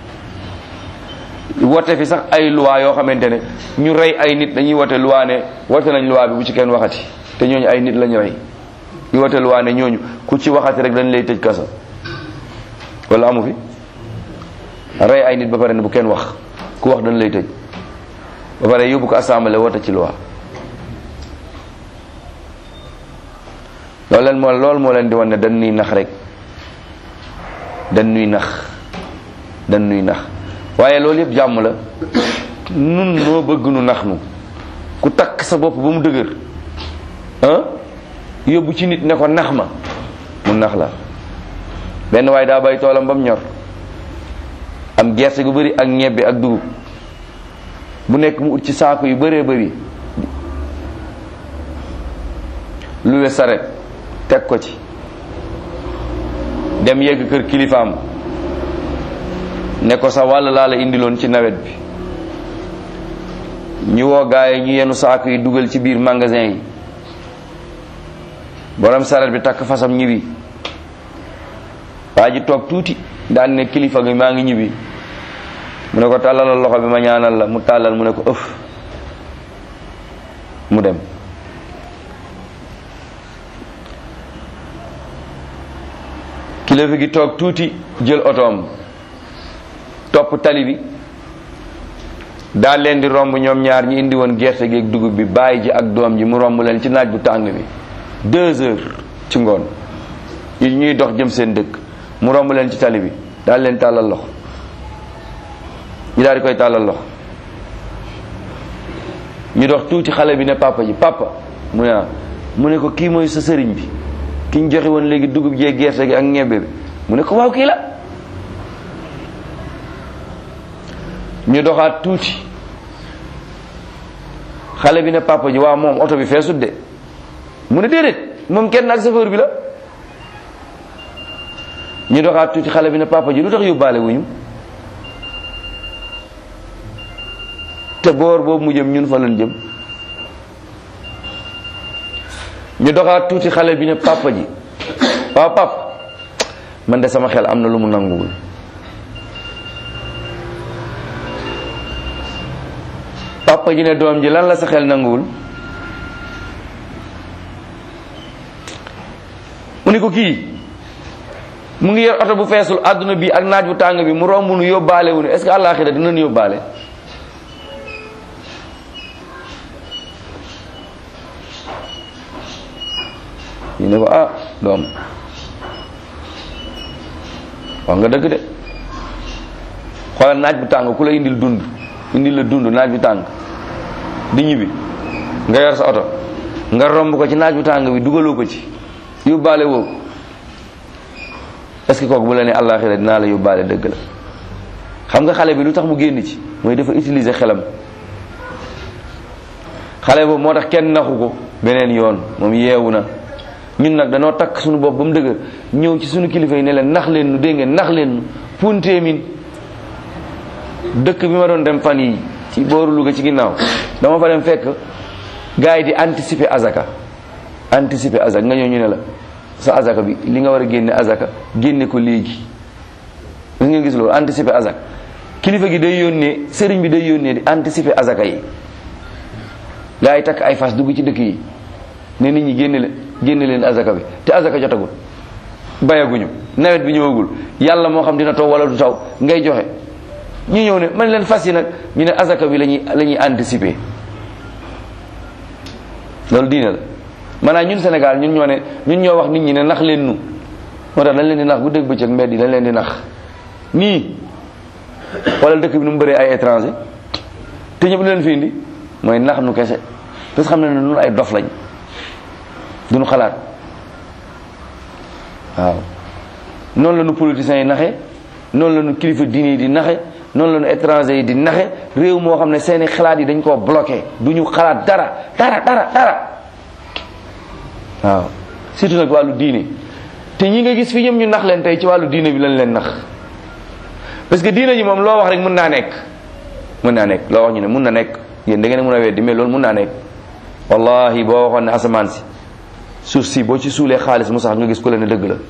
ko wote fi sax ay loi yoo xamante ne ñu rey ay nit dañuy wote loi ne wote nañ loi bi bu ci kenn waxati te ñooñu ay nit lañu rey ñu wote loi ne ñooñu ku ci waxati rek dañ lay tëj kaso wala amu fi rey ay nit ba pare ne bu kenn wax ku wax dañ lay tëj ba pare yóbbu ko assemblée wote ci loi loolu leen moo loolu moo leen di wan ne dañ nuy nax rek dañ nuy nax dañ nuy nax waaye loolu yëpp jàmm la nun noo bëgg nu nax nu ku takk sa bopp ba mu dëgër ah yóbbu ci nit ne ko nax ma mu nax la benn waaye daa bay toolam ba mu ñor am gerte gu bëri ak ñebbe ak dugub bu nekk mu ut ci saako yu bëree bëri luwe saret teg ko ci dem yegg kër kilifaam ne ko sa wàll laa la indiloon ci nawet bi ñu woo gaay ñu yenu saako yi dugal ci biir magasin yi borom saret bi takk fasam ñibbi waa ji toog tuuti daan ne kilifa gi maa ngi ñibbi mu ne ko tàllalal loxo bi ma ñaanal la mu tàllal mu ne ko ëf mu dem kilifa gi toog tuuti jël otoom topp tali bi daal leen di romb ñoom ñaar ñi indi woon gerte gi ak dugub bi bàyyi ji ak doom ji mu romb leen ci naaj bu tàng bi deux heures ci ngoon yi ñuy dox jëm seen dëkk mu romb leen ci tali bi daal leen tàllal loxo ñu daal di koy tàllal loxo ñu dox tuuti xale bi ne papa ji papa mu ne mu ne ko kii mooy sa sëriñ bi ki ñu joxe woon léegi dugub jee gerte gi ak ñebbe bi mu ne ko waaw kii la ñu doxaat tuuti xale bi ne papa ji waaw moom oto bi feesut de mu ne déedéet moom kenn ak chauffeur bi la ñu doxaat tuuti xale bi ne papa ji lu tax yóbbaale wuñu te boor boobu mu jëm ñun fa lañ jëm ñu doxaat tuuti xale bi ne papa ji waaw papa man de sama xel am na lu mu nanguwul papa ji ne doom ji lan la sa xel nanguwul mu ni ko kii mu ngi yor oto bu feesul àdduna bi ak naaj bu tàng bi mu romb nu yóbbaale wu ne est-ce que àllaaxira dinañ yóbbaale ñu ne ko ah doom wax nga dëgg de xoolal naaj bu tàng ku la indil dund indil la dund naaj bu tàng di ñibbi nga yor sa oto nga romb ko ci naaj bu tàng bi dugaloo ko ci yóbbaale woo ko est-ce que kooku bu la ne àllaaxira dinaa la yóbbaale dëgg la xam nga xale bi lu tax mu génn ci mooy dafa utiliser xelam xale boobu moo tax kenn naxu ko beneen yoon moom yeewu na ñun nag danoo takk suñu bopp ba mu dëgër ñëw ci suñu kilifa yi ne leen nax leen nu dégg ngeen nax leen nu punteemin dëkk bi ma doon dem fan yi ci booru Louga ci ginnaaw dama fa dem fekk gars yi di anticiper azaka anticiper azaka nga ñëw ñu ne la sa azaka bi li nga war a génne azaka génne ko léegi gis ngeen gis loolu anticiper azaka kilifa gi day yónnee sëriñ bi day yónnee di anticiper azaka yi gars yi takk ay fas dugg ci dëkk yi ne nit ñi génne leen génne leen azaka bi te azaka jotagul bayaguñu nawet bi ñëwagul yàlla moo xam dina taw wala du taw ngay joxe ñu ñëw ne man leen fas yi nag ñu ne azaka bi lañuy la ñuy anticiper loolu diine la maanaam ñun Sénégal ñun ñoo ne ñun ñoo wax nit ñi ne nax leen nu moo tax dañ leen di nax bu dégg bëccëg mbedd yi dañ leen di nax nii wala dëkk bi nu mu bëree ay étranger te ñëpp leen fi indi mooy nax nu kese parce que xam ne ne ñun ay dof lañ duñu xalaat waaw noonu la ñu politiciens yi naxe noonu la ñu kilifa diine yi di naxe noonu la ñu étranger yi di naxe réew moo xam ne seeni xalaat yi dañ koo bloqué du ñu xalaat dara dara dara dara waaw surtout nag wàllu diine te ñi nga gis fi ñoom ñu nax leen tey ci wàllu diine bi lañ leen nax parce que diine ji moom loo wax rek mën naa nekk mën naa nekk loo wax ñu ne mën na nekk yéen da ngeen mën a weddi mais loolu mën naa nekk wallahi boo waxoon ne asamaan si suuf si boo ci suulee xaalis mu sax nga gis ku la ne dëgg la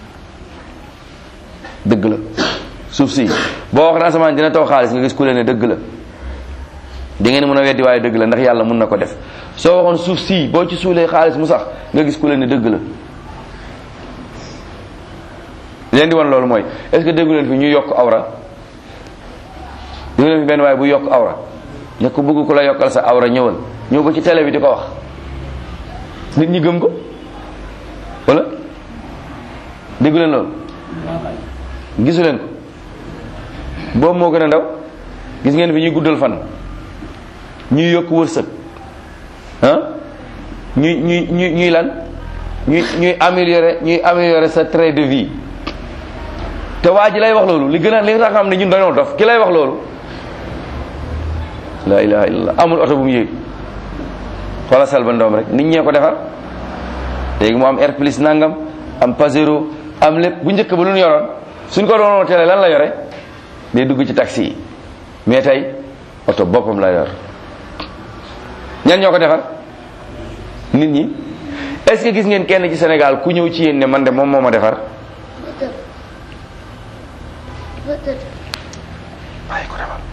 dëgg la suuf si boo wax ne asamaan dina taw xaalis nga gis ku la ne dëgg la da ngeen mën a weddi waaye dëgg la ndax yàlla mun na ko def soo waxoon suuf si boo ci suulee xaalis mu sax nga gis ku la ne dëgg la leen di wan loolu mooy est-ce que déggu leen fi ñu yokk awra déggu leen fi benn waaye bu yokk awra ne ko bëgg ku la yokkal sa awra ñëwal ñëw ba ci télé bi di ko wax nit ñi gëm ko wala déggu leen loolu gisu leen ko boobu moo gën a ndaw gis ngeen fi ñuy guddal fan ñuy yokk wërsëg ah ñuy ñuy ñuy ñuy lan ñuy ñuy améliorer ñuy améliorer sa trait de vie te waa ji lay wax loolu li gën a li nga xam ne ñun dañoo dof ki lay wax loolu la ilaha illallah amul oto bu mu yéeg xoola sel ba ndoom rek nit ñee ko defar léegi mu am air plus nangam am pasero am lépp bu njëkk ba lu ñu yoroon suñ ko doon télé lan la yore day dugg ci taxi yi mais tey oto boppam la yor ñan ñoo ko defar nit ñi est-ce que gis ngeen kenn ci Sénégal ku ñëw ci yéen ne man de moom moo ma defar waaye ko defar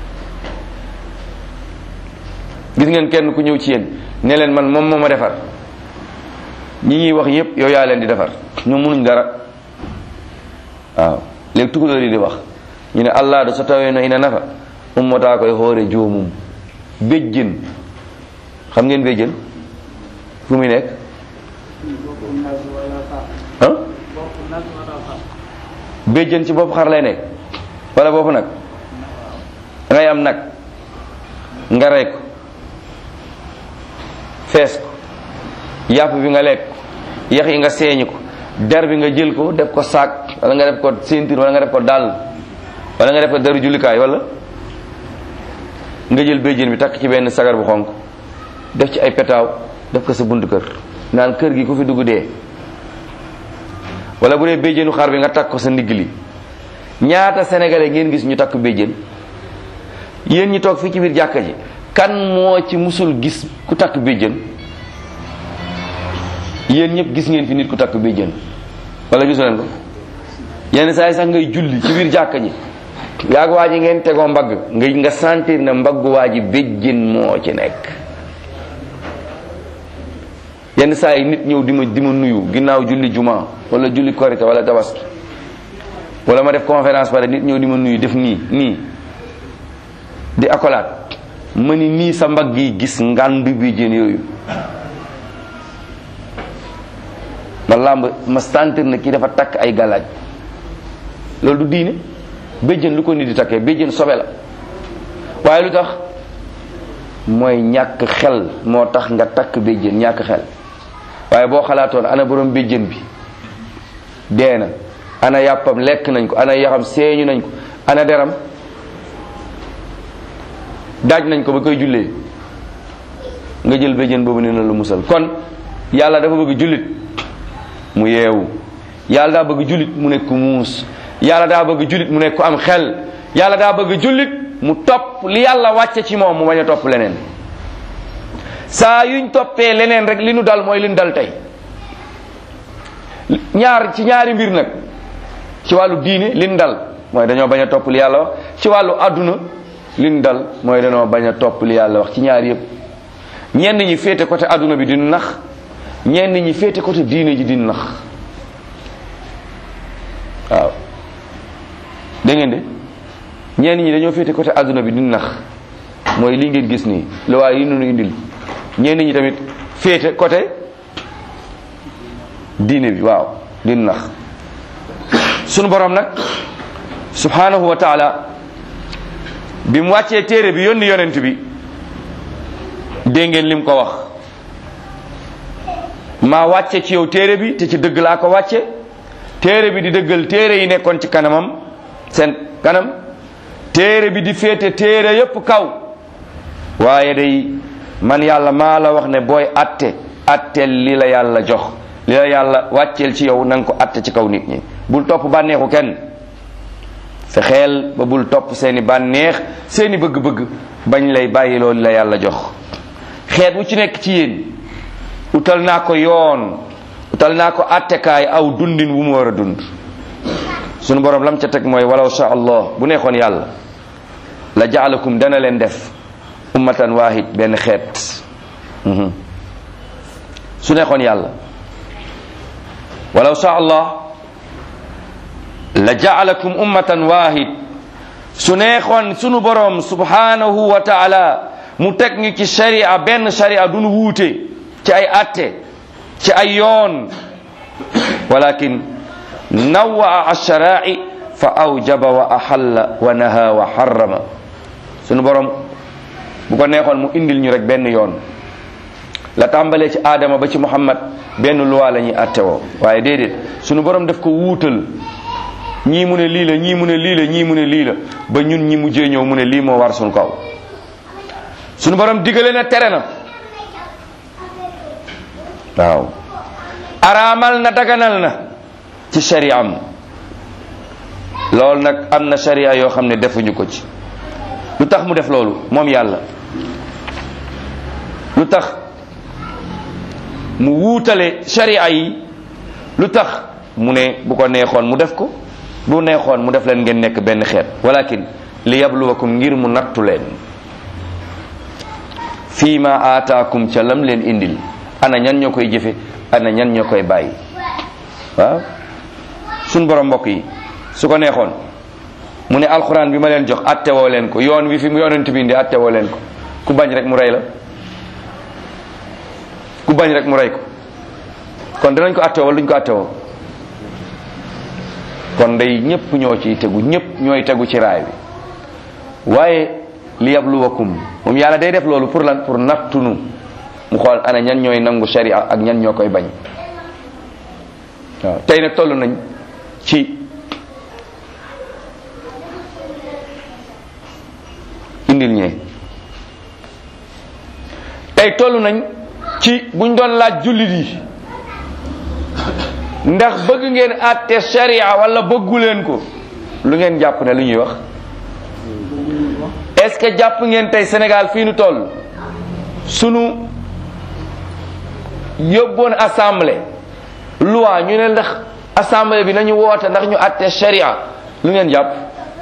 gis ngeen kenn ku ñëw ci yéen ne leen man moom moo ma defar ñi ñuy wax yépp yow yaa leen di defar ñu munuñ dara waaw léegi tukulóor yi di wax ñu ne allah da so tawee no ina nafa ummataa koye hoore joomum béjjën xam ngeen béjjën fu muy nekk ah béjjën ci bopp xar lay nekk wala bopp nag ngay am nag nga rey ko fees ko yàpp bi nga lekk yax yi nga seeñi ko der bi nga jël ko def ko saak wala nga def ko ceinture wala nga def ko dàll wala nga def ko deru jullikaay wala nga jël béjjén bi takk ci benn sagar bu xonk def ci ay petaaw def ko sa buntu kër naan kër gi ku fi dugg dee wala bu dee béjjénu xar bi nga takk ko sa ndigg li ñaata sénégalais ngeen gis ñu takk béjjén yéen ñi toog fii ci biir jàkka ji kan moo ci musul gis ku takk béjjén yéen ñëpp gis ngeen fi nit ku takk béjjén wala gisu leen ko yenn saa yi sax ngay julli ci biir jàkka ji yaag waa ji ngeen tegoo mbagg nga nga sentir ne mbaggu waa ji béjjén moo ci nekk yenn saa yi nit ñëw di ma di ma nuyu ginnaaw julli juma wala julli korite wala tabaski wala ma def conférence pare nit ñëw di ma nuyu def nii nii di accolade ma ni nii sa mbagg yi gis ngànd béjjén yooyu làmb ma sentir na kii dafa takk ay galaaj loolu du diine béjjën lu ko nit di takkee béjjën sobe la waaye lu tax mooy ñàkk xel moo tax nga takk béjjën ñàkk xel waaye boo xalaatoon ana borom béjjën bi dee na ana yàppam lekk nañ ko ana yaxam seeñu nañ ko ana deram daaj nañ ko ba koy jullee nga jël béjjën boobu ne na lu musal kon yàlla dafa bëgg jullit mu yeewu yàlla daa bëgg jullit mu nekk ku muus yàlla daa bëgg jullit mu nekk ku am xel yàlla daa bëgg jullit mu topp li yàlla wàcce ci moom mu bañ a topp leneen saa yuñ toppee leneen rek li nu dal mooy li nu dal tey ñaar ci ñaari mbir nag ci wàllu diine li nu dal mooy dañoo bañ a topp li yàlla wax ci wàllu àdduna li nu dal mooy dañoo bañ a topp li yàlla wax ci ñaar yëpp ñenn ñi féete côté àdduna bi di nax ñenn ñi féete côté diine ji di nax waaw dégg ngeen de ñenn ñi dañoo féete côté àdduna bi di nax mooy li ngeen gis nii lu waaye yi nunu indil ñenn ñi tamit féete côté diine bi waaw di nax sunu borom nag subhanahu wa taala bi mu wàccee téere bi yónni yonent bi dégg ngeen lim ko wax maa wàcce ci yow téere bi te ci dëgg laa ko wàcce téere bi di dëggal téere yi nekkoon ci kanamam seen kanam téere bi di féete téere yépp kaw waaye day man yàlla maa la wax ne booy atte atteel li la yàlla jox li la yàlla wàcceel ci yow na nga ko atte ci kaw nit ñi bul topp bànneexu kenn fexeel ba bul topp seeni bànneex seeni bëgg-bëgg bañ lay bàyyi loolu la yàlla jox xeet wu ci nekk ci yéen utal naa ko yoon utal naa ko attekaay aw dundin wu mu war a dund sunu borom lam ca teg mooy walaw sha allah bu neexoon yàlla la jaalakum dana leen def ummatan wahid benn xeet su neexoon yàlla walaw sha allah la jaalakum ummatan wahid su neexoon sunu borom subhanahu wa taala mu teg ñu ci sharia benn sharia duñu wuute ci ay atte ci ay yoon walakin nawaa alsharai fa awjaba wa ahalla wa naha wa harrama sunu borom bu ko neexoon mu indil ñu rek benn yoon la tàmbalee ci aadama ba ci muhammad benn luwaa la ñuy atte woo waaye déedéet sunu borom daf ko wuutal ñii mu ne lii la ñii mu ne lii la ñii mu ne lii la ba ñun ñi mujjee ñëw mu ne lii moo war sunu kaw sunu borom digale na tere na waaw araamal na daganal na ci shari'am loolu nag am na sharia yoo xam ne defuñu ko ci lu tax mu def loolu moom yàlla lu tax mu wuutale sharia yi lu tax mu ne bu ko neexoon mu def ko bu neexoon mu def leen ngeen nekk benn xeet walakin li yabluwakum ngir mu nattu leen fii ma aataakum ca lam leen indil ana ñan ñoo koy jëfe ana ñan ñoo koy bàyyi waaw suñ borom mbokk yi su ko neexoon mu ne alxuraan bi ma leen jox attewoo leen ko yoon wi fi mu yonent bi indi attewoo leen ko ku bañ rek mu rey la ku bañ rek mu rey ko kon danañ ko attewoo wala duñ ko attewoo kon day ñépp ñoo ciy tegu ñépp ñooy tegu ci raay bi waaye li yabluwakum moom yàlla day def loolu pour lan pour nattunu mu xool ana ñan ñooy nangu sharia ak ñan ñoo koy bañ waaw tey nag toll nañ ci indil ñee tey toll nañ ci buñ doon laaj jullit yi ndax bëgg ngeen àtte sharia wala bëggu leen ko lu ngeen jàpp ne lu ñuy wax est-ce que jàpp ngeen tey Sénégal fii nu toll sunu yóbboon assemblée loi ñu ne ndax assemblée bi nañu woote ndax ñu àtte sharia lu ngeen jàpp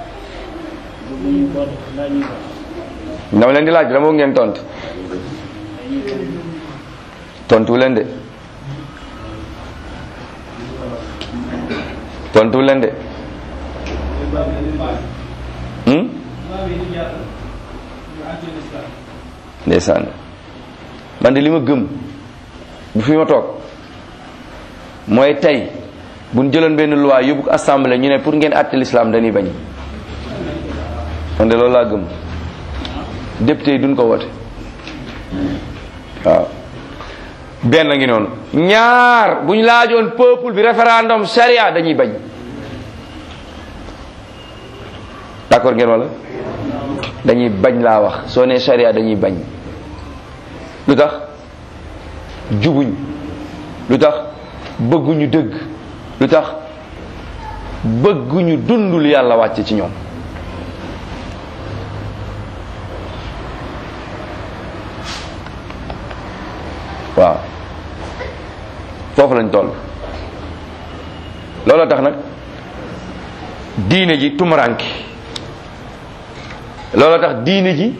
dama leen di laaj dama bëgg ngeen tontu tontu leen de tontu leen de hmm ndeysaan man de li ma gëm bu fi ma toog mooy tey bu ñu jëloon benn loi yóbbu ko assemblée ñu ne pour ngeen àtte l'islam dañuy bañ man de loolu laa gëm député yi duñ ko wote waaw benn ngi noonu ñaar bu ñu laajoon peuple bi référendum charia dañuy bañ d'accord ngeen wala dañuy bañ laa wax soo nee charia dañuy bañ lu tax jubuñ lu tax bëgguñu dëgg lu tax bëgguñu dundul yàlla wàcc ci ñoom waaw foofu lañ toll looloo tax nag diine ji tumuranki looloo tax diine ji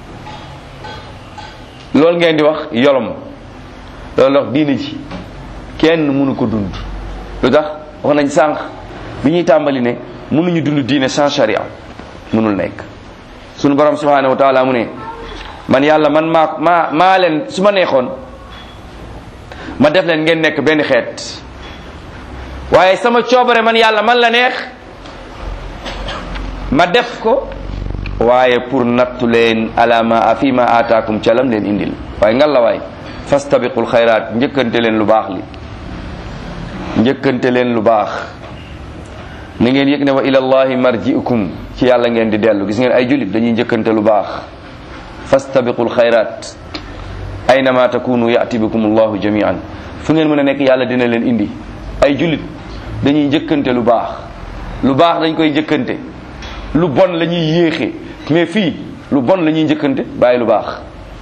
loolu ngeen di wax yolom loolu tax diine ji kenn mënu ko dund lu tax wax nañ sànq bi ñuy tàmbali ne mënuñu dund diine sans charia mënul nekk sunu borom subhanahu wa taala mu ne man yàlla man maa maa maa leen su ma neexoon ma def leen ngeen nekk benn xeet waaye sama coobare man yàlla man la neex ma def ko waaye pour nattu leen alama fi ma ataakum ca lam leen indil waaye ngal la waay fastabiqul xayraat njëkkante leen lu baax li njëkkante leen lu baax na ngeen yëg ne wa ilallahi marji'ukum ci yàlla ngeen di dellu gis ngeen ay jullit dañuy njëkkante lu baax fastabiqul xayraat aynama takunu yati bikum allahu jamian fu ngeen mën a nekk yàlla dina leen indi ay jullit dañuy njëkkante lu baax lu baax dañ koy njëkkante lu bon la ñuy yéexe mais fii lu bon la ñuy njëkkante bàyyi lu baax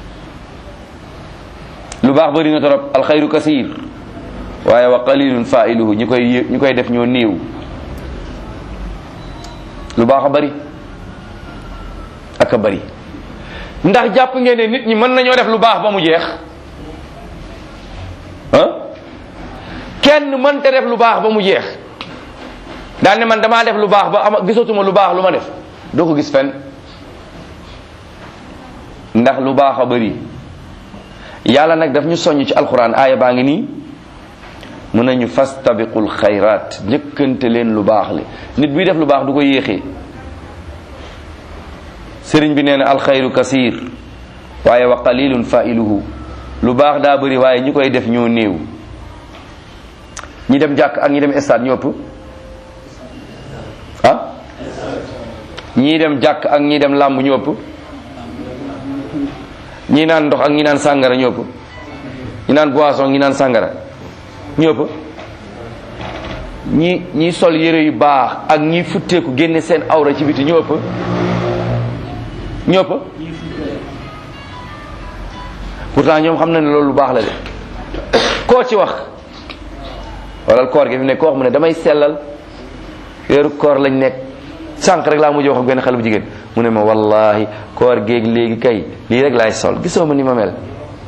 lu baax bëri na torop alxayru kasir waaye wa qalilun failuhu ñi koy ñi koy def ñoo néew lu baax a bëri ak a bëri ndax jàpp ngeen ne nit ñi mën nañoo def lu baax ba mu jeex ah kenn mënta def lu baax ba mu jeex daal ne man damaa def lu baax ba ama gisatuma lu baax lu ma def doo ko gis fenn ndax lu baax a bëri yàlla nag daf ñu soññ ci alquran aaya baa ngi nii mun nañu fastabiqul xayraat njëkkante leen lu baax li nit buy def lu baax du ko yéexee sëriñ bi nee na alxayru kasir waaye wa qalilun failuhu lu baax daa bëri waaye ñi koy def ñoo néew ñi dem jàkk ak ñi dem stade ñoo ëpp ah ñii dem jàkk ak ñi dem làmb ñoo ëpp ñi naan ndox ak ñi naan sàngara ñoo ëpp ñi naan boisson ñi naan sàngara ñoo ëpp ñi ñi sol yére yu baax ak ñi futteeku génne seen awra ci biti ñoo ëpp ñoo ëpp pourtant ñoom xam na ne loolu lu baax la de koo ci wax wala koor gi fi ne koo wax mu ne damay sellal weeru koor lañ nekk sànq rek laa mujj wax ak benn xale bu jigéen mu ne ma wallahi koor géeg léegi kay lii rek laay sol gisoo ma ni ma mel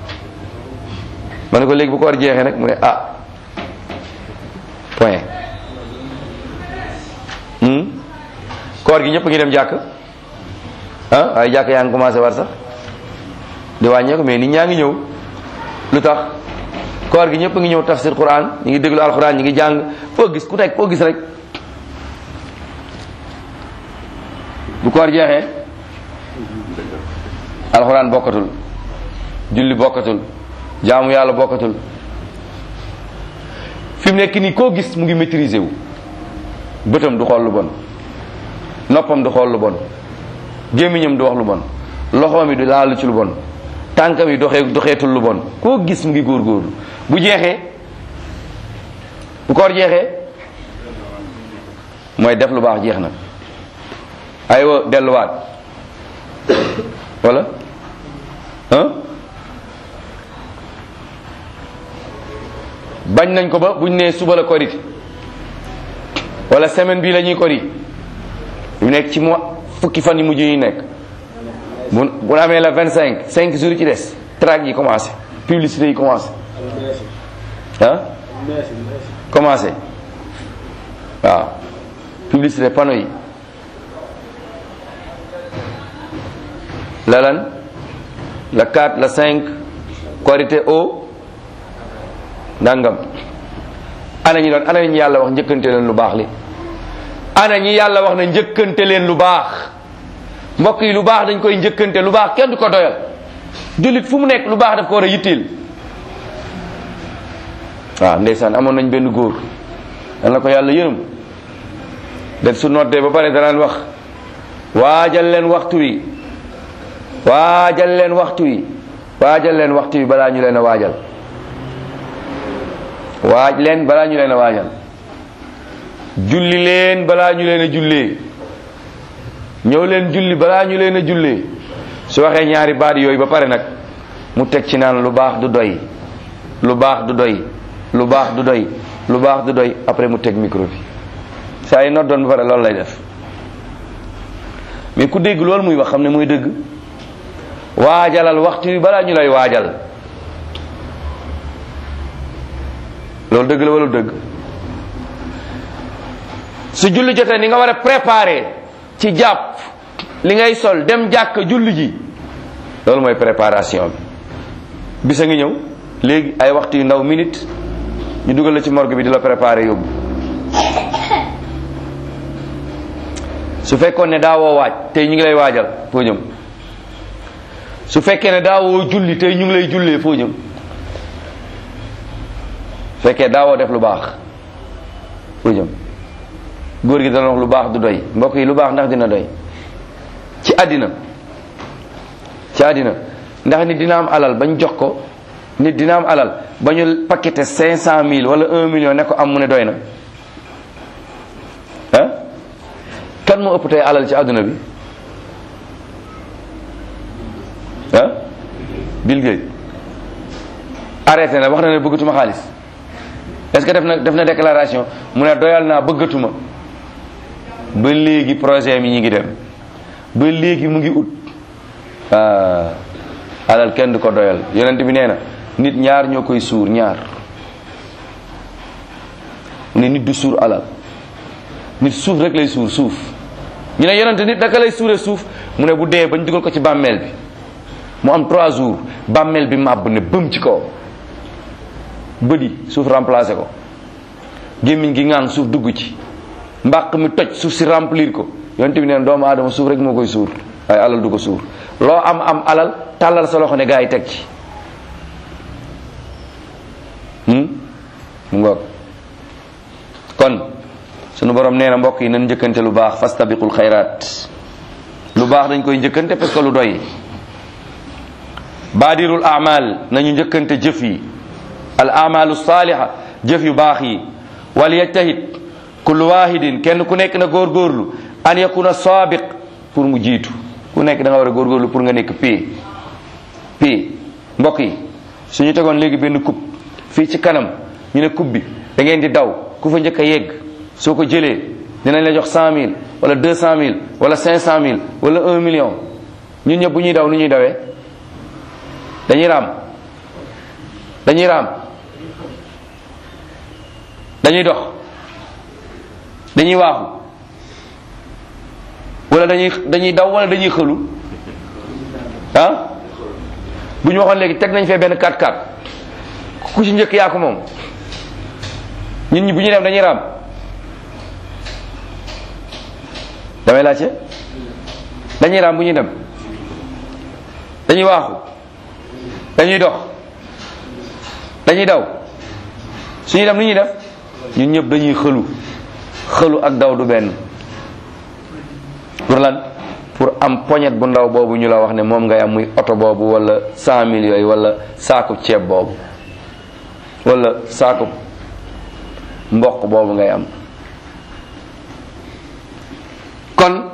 ma ne ko léegi bu koor jeexee nag mu ne ah point koor gi ñëpp ngi dem jàkk ah waaye jàkk yaa ngi commencé war sax di wàññeeku mais nit ñaa ngi ñëw lu tax koor gi ñëpp ngi ñëw tafsir quran ñu ngi déglu alquran ñu ngi jàng foo gis ku nekk foo gis rek bu koor jeexee alquran bokkatul julli bokkatul jaamu yàlla bokkatul fi mu nekk nii koo gis mu ngi maîtriser wu bëtam du xool lu bon noppam du xool lu bon gémmiñam du wax lu bon loxoom yi du laalu ci lu bon tànkam yi doxee doxeetul lu bon koo gis mu ngi góorgóorlu bu jeexee bu koor jeexee mooy def lu baax jeex na aywa delluwaat wala ah bañ nañ ko ba buñ nee suba la korite wala semaine bii la ñuy kori yu nekk ci mois fukki fan yi mujj yi nekk bu bu amee la vingt cinq cinq jours yi ci des track yi commencé publicité yi commencé ah commencé waaw publicité panneau yi la lan la 4 la 5 korité au ndàngam ana ñi doon ana ñi yàlla wax njëkkante leen lu baax li ana ñi yàlla wax na njëkkante leen lu baax mbokk yi lu baax dañ koy njëkkante lu baax kenn du ko doyal jullit fu mu nekk lu baax daf ko war a yitteel waaw ndeysaan amoon nañ benn góor dal na ko yàlla yërëm def su noddee ba pare danaan wax waajal leen waxtu wi waajal leen waxtu wi waajal leen waxtu wi balaa ñu leen a waajal waaj leen balaa ñu leen a waajal julli leen balaa ñu leen a jullee ñëw leen julli balaa ñu leen a jullee su waxee ñaari baat yooyu ba pare nag mu teg ci naan lu baax du doy lu baax du doy lu baax du doy lu baax du doy après mu teg micro bi saa yi noddoon ba pare loolu lay def mais ku dégg loolu muy wax xam ne muy dëgg waajalal waxtu wi balaa ñu lay waajal loolu dëgg la wala dëgg su julli jotee ni nga war a préparer ci jàpp li ngay sol dem jàkk julli ji loolu mooy préparation bi bisa ngi ñëw léegi ay waxtu yu ndaw minute ñu dugal la ci morgue bi di la préparer yóbbu su fekkoon ne daawoo waaj tey ñu ngi lay waajal foo jëm su fekkee ne daawoo julli tey ñu ngi lay jullee foo jëm fekkee daawoo def lu baax foo jëm góor gi dana wax lu baax du doy mbokk yi lu baax ndax dina doy ci àddina ci àddina ndax nit dina am alal bañ jox ko nit dina am alal ba ñu paqueté cinq cent mille wala un million ne ko am mu ne doy na ah kan moo ëpp tey alal ci àdduna bi ah Bill Gates arrêté na wax na ne bëggatuma xaalis est-ce que def na def na déclaration mu ne doyal naa bëggatuma ba léegi projet mi ñi ngi dem ba léegi mu ngi ut alal kenn du ko doyal yonent bi nee na nit ñaar ñoo koy suur ñaar mu ne nit du suur alal nit suuf rek lay suur suuf ñu ne yonent nit naka lay suure suuf mu ne bu dee bañ dugal ko ci bàmmeel bi mu am trois jours bàmmeel bi màbb ne bëm ci kaw bëdi suuf remplacé ko gémmiñ gi ngaan suuf dugg ci mbàq mi toj suuf si remplir ko yonent bi neen doomu aadama suuf rek moo koy suur waaye alal du ko suur loo am am alal tàllal sa loxo ne gaa yi teg ci mu ngoog kon sunu borom nee na mbokk yi nan njëkkante lu baax fastabiqul xayraat lu baax dañ koy njëkkante parce que lu doy baadirul amal nañu njëkkante jëf yi al amalu saaliha jëf yu baax yi wal yajtahid kullu wahidin kenn ku nekk na góorgóorlu an yakuna saabiq pour mu jiitu ku nekk da nga war a góorgóorlu pour nga nekk pii pii mbokk yi suñu tegoon léegi benn coupe fii ci kanam ñu ne coupe bi da ngeen di daw ku fa njëkk a yegg soo ko jëlee dinañ la jox cent mille wala deux cent mille wala cinq cent mille wala un million ñun ñëpp bu ñuy daw nu ñuy dawee dañuy raam dañuy raam dañuy dox dañuy waaxu wala dañuy dañuy daw wala dañuy xëlu ah bu ñu waxoon léegi teg nañ fee benn 4x4 ku ci njëkk yaa ko moom ñun ñi bu ñuy dem dañuy raam damay laajte dañuy raam bu ñuy dem dañuy waaxu dañuy dox dañuy daw suñuy dem lu ñuy def ñun ñëpp dañuy xëlu xëlu ak daw du benn pour lan pour am poñet bu ndaw boobu ñu la wax ne moom ngay am muy oto boobu wala cent mille yooyu wala saakub ceeb boobu wala saakub mboq boobu ngay am kon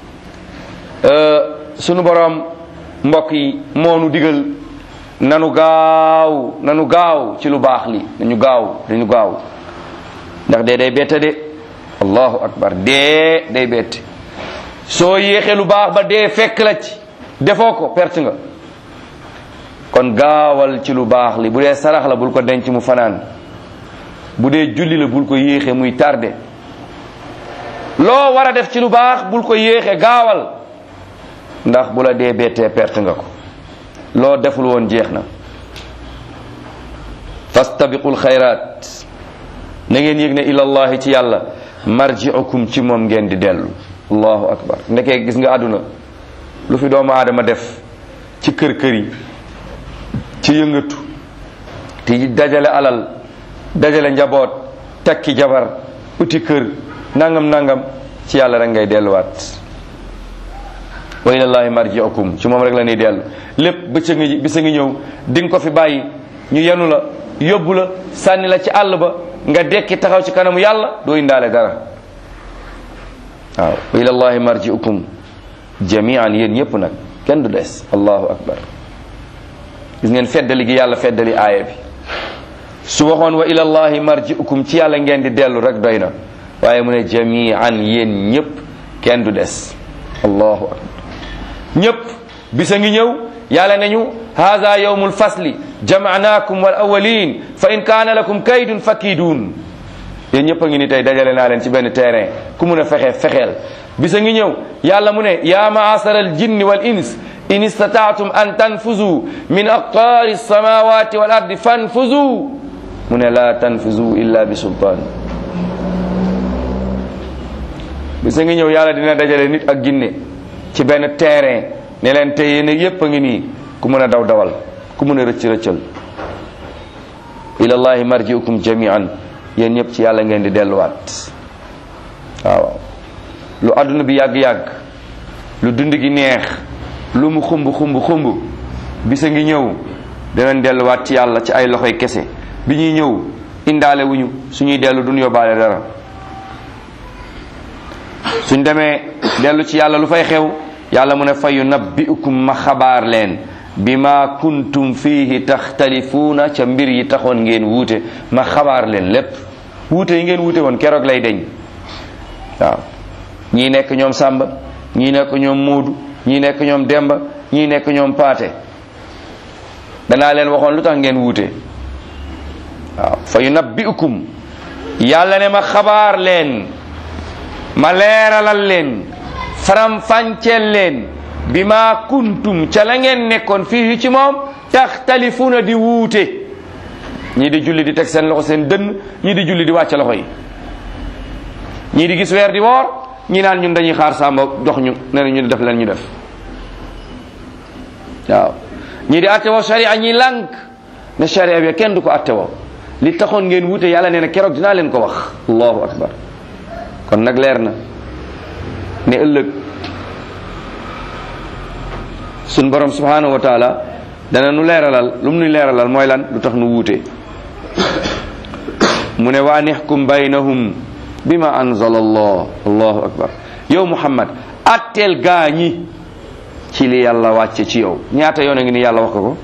sunu boroom mbokk yi moonu digal nanu gaaw nanu gaaw ci lu baax li nañu gaaw dañu gaaw ndax dee day bette de allahu akbar dee day bette soo yéexee lu baax ba dee fekk la ci defoo ko perte nga kon gaawal ci lu baax li bu dee sarax la bul ko denc mu fanaan bu dee julli la bul ko yéexee muy tardé loo war a def ci lu baax bul ko yéexee gaawal ndax bu la dee bettee perte nga ko loo deful woon jeex na fastabiqul xayraat na ngeen yëg ne ilallahi ci yàlla marji'ukum ci moom ngeen di dellu allahu akbar ndekee gis nga àdduna lu fi doomu aadama def ci kër kër yi ci yëngatu ti dajale alal dajale njaboot takki jabar uti kër nangam nangam ci yàlla rek ngay delluwaat wa ilallahi marji'ukum ci moom rek la ñuy dellu lépp bëccëg ngi bisa ngi ñëw di nga ko fi bàyyi ñu yenu la yóbbu la sànni la ci àll ba nga dekki taxaw ci kanamu yàlla doo indaale dara waaw wa ilallahi marji'ukum jami'an yéen ñëpp nag kenn du des allahu akbar gis ngeen feddali gi yàlla feddali aaya bi su waxoon wa ilallahi marji'ukum ci yàlla ngeen di dellu rek doy na waaye mu ne jami'an yéen ñëpp kenn du des allahu akbar ñëpp bisa ngi ñëw yàlla nañu hada yawmul fasli jama'nakum wal awwalin fa in kaana lakum kaydun fakidun yéen ñëpp a ngi ni tey dajale naa leen ci benn terrain ku mun a fexe fexeel bisa ngi ñëw yàlla mu ne ya ma'asara al jinni wal ins in istata'tum an tanfuzu min aqtaari samawati wal ardi fanfuzu mu ne la tanfuzu illa bi sultaan bisa ngi ñëw yàlla dina dajale nit ak jinne ci benn terrain ne leen te yéen yépp a ngi nii ku mën a daw dawal ku mën a rëcc rëccal ilallahi marji'ukum jami'an yéen ñëpp ci yàlla ngeen di delluwaat waaw lu adduna bi yàgg-yàgg lu dund gi neex lu mu xumb xumb xumb bisa ngi ñëw danañ delluwaat ci yàlla ci ay loxoy kese bi ñuy ñëw indaale wuñu suñuy dellu duñ yóbbaale dara suñ demee dellu ci yàlla lu fay xew yàlla mu ne fa yunabbi'ukum ma xabaar leen bima kuntum fihi taxtalifuuna ca mbir yi taxoon ngeen wuute ma xabaar leen lépp wuute yi ngeen wuute woon keroog lay deñ waaw ñii nekk ñoom Sàmba ñii nekk ñoom Moodu ñii nekk ñoom Demba ñii nekk ñoom Paate danaa leen waxoon lu tax ngeen wuute waaw fa yunabbi'ukum yàlla ne ma xabaar leen ma leeralal leen faram fànceel leen bi ma kuntum ca la ngeen nekkoon fii ci moom taxtalifuuna di wuute ñii di julli di teg seen loxo seen dënn ñii di julli di wàcc loxo yi ñii di gis weer di woor ñii naan ñun dañuy xaar sàmba dox ñu ne na ñu def leen ñu def waaw ñii di attewoo sharia ñii lànk ne sharia bi kenn du ko attewoo li taxoon ngeen wuute yàlla nee na keroog dinaa leen ko wax allahu akbar kon nag leer na ne ëllëg sun borom subhanahu wa taala dana nu leeralal lu mu nu leeralal mooy lan lu tax nu wuute mu ne waa nixkum baynahum bima anzala allah allahu akbar yow muhammad atteel gaa ñi ci li yàlla wàcce ci yow ñaata yoon a ngi ni yàlla wax ko ko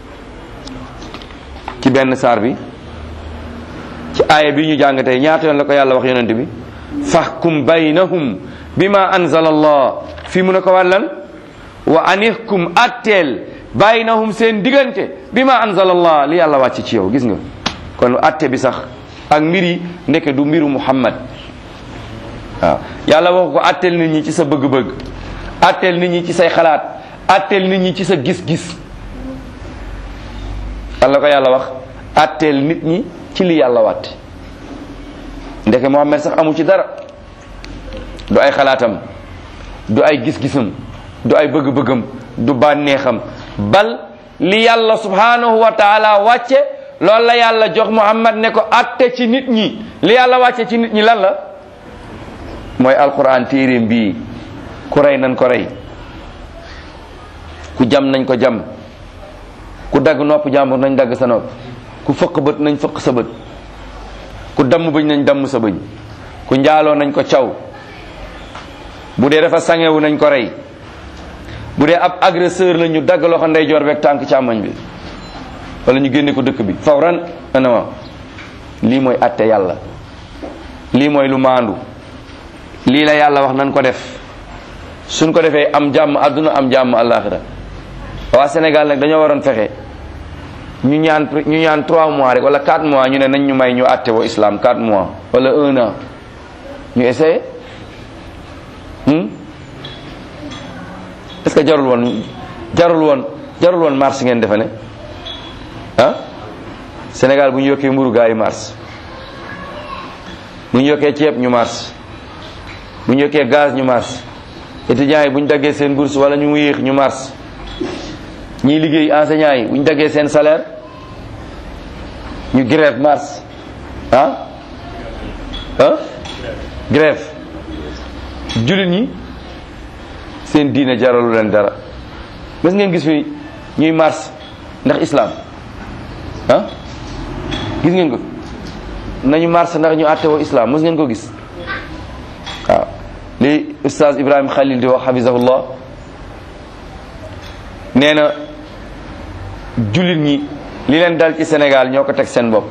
ci benn saar bi ci aaya bi ñu jàng tey ñaata yoon la ko yàlla wax yonent bi fahkum baynahum bima anzala allah fii mu ne ko wàllan wa anihkum atteel baynahum seen diggante bima anzala allah li yàlla wàcc ci yow gis nga kon atte bi sax ak mbir yi ndeke du mbiru muhammad waaw yàlla wax ko atteel nit ñi ci sa bëgg-bëgg atteel nit ñi ci say xalaat atteel nit ñi ci sa gis-gis Allah ko yàlla wax atteel nit ñi ci li yàlla wàtte ndeke muhammad sax amu ci dara du ay xalaatam du ay gis-gisam du ay bëgg-bëggam du bànneexam bal li yàlla subhanahu wa taala wàcce loolu la yàlla jox muhammad ne ko atte ci nit ñi li yàlla wàcce ci nit ñi lan la mooy alquran téeréem bii ku rey nañ ko rey ku jam nañ ko jam ku dagg nopp jàmbur nañ dagg sa nopp ku fëq bët nañ fëq sa bët ku damm bëñ nañ damm sa bëñ ku njaaloo nañ ko caw bu dee dafa sangewu nañ ko rey bu dee ab agresseur la ñu dagg loxo ndeyjoor beeg tànk càmmoñ bi wala ñu génne ko dëkk bi fawran anama lii mooy atte yàlla lii mooy lu maandu lii la yàlla wax nan ko def suñ ko defee am jàmm àdduna am jàmm àllaaxira waa Sénégal nag dañoo waroon fexe ñu ñaan ñu ñaan 3 mois rek wala 4 mois ñu ne nañ ñu may ñu atte woo islam 4 mois wala 1 an ñu essayé est-ce que jarul woon jarul woon jarul woon mars ngeen defe ne ah Sénégal bu ñu yokkee mburu gaa yi mars bu ñu yokkee ceeb ñu mars bu ñu yokkee gaz ñu mars étudiants yi bu ñu daggee seen bourse wala ñu yéex ñu mars ñiy liggéey enseignants yi bu ñu daggee seen salaire ñu grève mars ah ah grève jullit ñi seen diine jaralu leen dara mas ngeen gis fi ñuy mars ndax islam ah gis ngeen ko nañu mars ndax ñu àtte woo islam mas ngeen ko gis waaw li ustaz ibrahim khalil di wax hafizahullah nee na jullit ñi li leen dal ci Sénégal ñoo ko teg seen bopp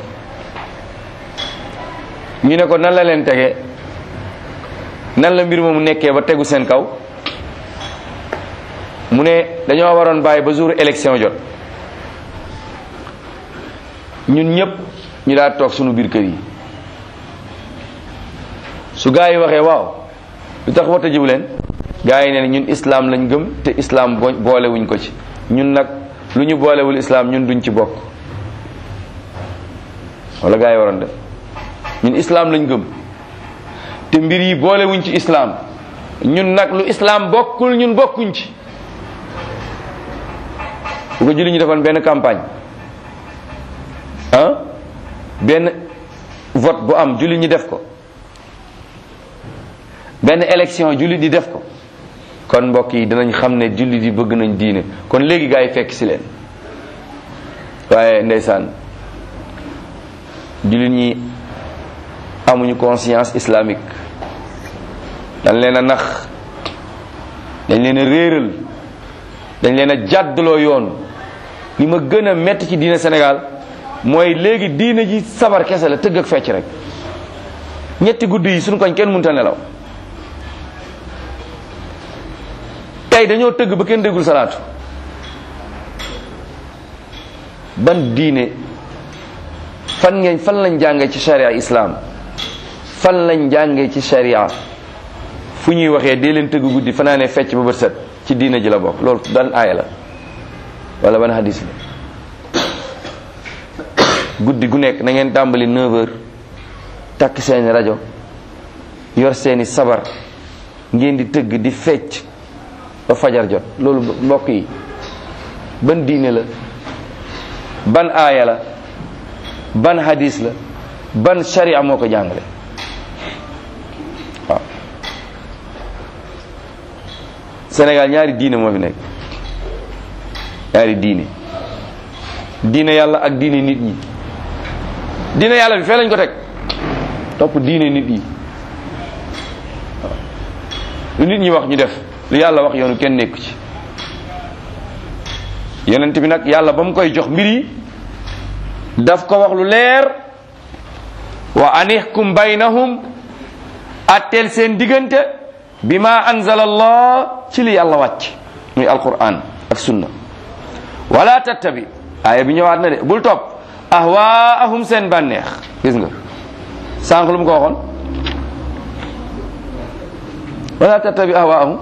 ñu ne ko nan la leen tege nan la mbir moomu nekkee ba tegu seen kaw mu ne dañoo waroon bàyyi ba jour élection jot ñun ñëpp ñu daal toog sunu biir kër yi su gaa yi waxee waaw lu tax wata jiw leen gaa yi ne ñun islam lañ gëm te islam boolewuñ ko ci ñun nag lu ñu boolewul islam ñun duñ ci bokk wala gaa yi waroon def ñun islam lañ gëm te mbir yi boolewuñ ci islam ñun nag lu islam bokkul ñun bokkuñ ci bu ko julli ñu defoon benn campagne ah benn vote bu am julli ñi def ko benn élection julli di def ko kon mbokk yi dinañ xam ne julli di bëgg nañ diine kon léegi gaa yi fekk si leen waaye ndeysaan jullit ñi amuñu conscience islamique dañ leen a nax dañ leen a réeral dañ leen a jàddaloo yoon li ma gën a metti ci diine Sénégal mooy léegi diine ji sabar kese la tëgg ak fecc rek ñetti guddi yi suñu koñ kenn mënta nelaw tey dañoo tëgg ba kenn déggul salaatu ban diine fan ngeen fan lañ jàngee ci sharia islam fan lañ jàngee ci sharia fu ñuy waxee dee leen tëgg guddi fanaanee fecc ba bët set ci diine ji la bokk loolu ban aaya la wala ban hadis la guddi gu nekk na ngeen tàmbali 9 heures takk seeni rajo yor seeni sabar ngeen di tëgg di fecc ba fajar jot loolu mbokk yi ban diine la ban aaya la ban hadis la ban sharia moo ko jàngale waaw Sénégal ñaari diine moo fi nekk ñaari diine diine yàlla ak diine nit ñi diine yàlla bi fee lañ ko teg topp diine nit ñi waaw lu nit ñi wax ñu def lu yàlla wax yoonu kenn nekku ci yonent bi nag yàlla ba mu koy jox mbir yi daf ko wax lu leer wa anihkum baynahum atteel seen diggante bi ma anzala allah ci li yàlla wàcc muy alquran ak sunna wala tattabi aaya bi ñëwaat na de bul topp ahwaahum seen bànneex gis nga sànq lu mu ko waxoon wala tattabi ahwaahum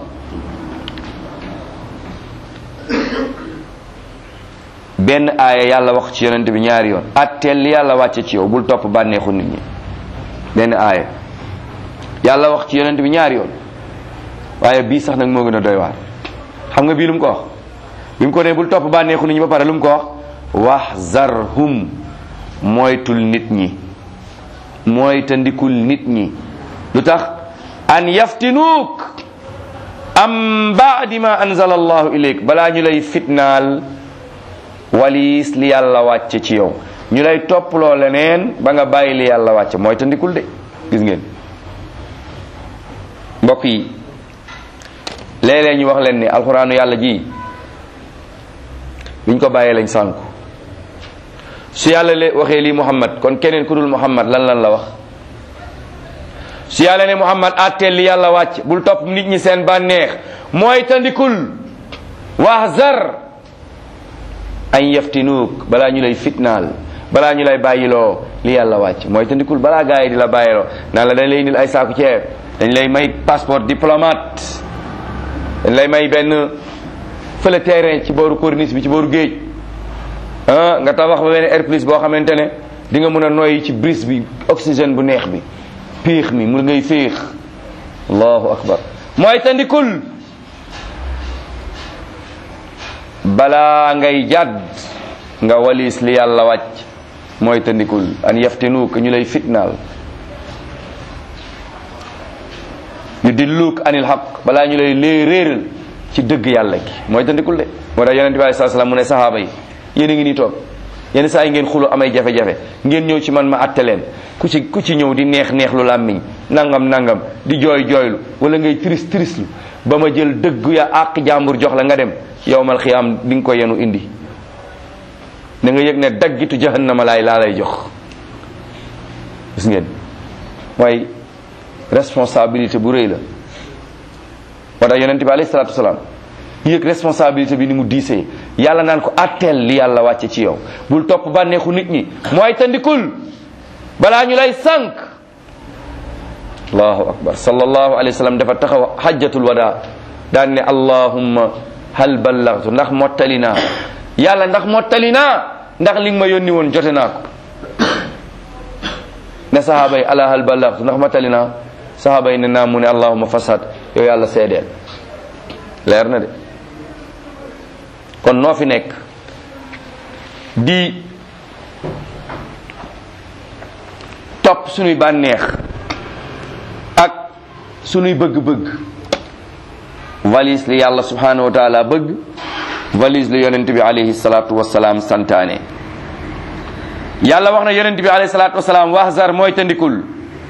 benn aaya yàlla wax ci yonent bi ñaari yoon atteel li yàlla wàcce ci yow bul topp bànneexu nit ñi benn aaya yàlla wax ci yonent bi ñaari yoon waaye bii sax nag moo gën a doy waar xam nga bii lu mu ko wax bi mu ko ne bul topp bànneexu nit ñi ba pare lu mu ko wax wahzarhum moytul nit ñi moytandikul nit ñi lu tax an yaftinuuk am baadi ma anzala allahu ilayk balaa ñu lay fitnaal waliis li yàlla wàcce ci yow ñu lay topploo leneen ba nga bàyyi li yàlla wàcce mooy tandikul de gis ngeen mbokk yi léeg-léeg ñu wax leen ni alxuraanu yàlla ji biñ ko bàyyee lañ sànku su yàlla le waxee lii muhammad kon keneen ku dul muhammad lan lan la wax su yàlla ne muhammad àtteel li yàlla wàcc bul topp nit ñi seen bànneex mooy tandikul wahzar an yaftinuuk balaa ñu lay fitnaal balaa ñu lay bàyyiloo li yàlla wàcc mooy tandikul balaa gaa yi di la bàyyiloo naan la dañ lay indil ay saaku ceeb dañ lay may passeport diplomate dañ lay may benn fële terrain ci booru corniche bi ci booru géej ah nga tabax ba benn air plus boo xamante ne di nga mën a noyyi ci brise bi oxygène bu neex bi péex mi mu ngay féex allahu akbar mooy tandikul balaa ngay jàdd nga walis li yàlla wàcc mooy tandikul an yaftinuuk ñu lay fitnaal yu dilluuk anil xaq balaa ñu lay lee réeral ci dëgg yàlla gi mooy tandikul de moo tax yonente bi alei salaam mu ne sahaaba yi yéen a ngi nii toog yenn saa yi ngeen xulo amay jafe-jafe ngeen ñëw ci man ma atte leen ku ci ku ci ñëw di neex neex lu làmmiñ nangam nangam di jooy jooylu wala ngay tris trislu ba ma jël dëgg ya àq jàmbur jox la nga dem yowmal xiyaam di nga ko yenu indi da nga yëg ne daggitu jahannama laay laa lay jox gis ngeen mooy responsabilité bu rëy la moo tax yonente bi alayhi salaatu wasalaam yëg responsabilité bi ni mu diisee yàlla naan ko atteel li yàlla wàcce ci yow bul topp bànneexu nit ñi mooy tandikul balaa ñu lay sànq allahu akbar sallallahu alayhi wa sallam dafa taxaw hajjatul wada daan ne allahumma hal ballagtu ndax mottali naa yàlla ndax mottali naa ndax li nga ma yónni woon jote naa ko ne sahaaba yi ala hal ballagtu ndax mottali naa sahaaba yi ne naa mu ne allahumma fasad yow yàlla seedeel leer na de kon noo fi nekk di topp sunuy bànneex ak sunuy bëgg-bëgg valise li yàlla subhanahu wa taala bëgg valise li yonent bi alayhi salatu wasalaam santaane yàlla wax na yonent bi alayhi salatu wasalaam wahzar mooy tandikul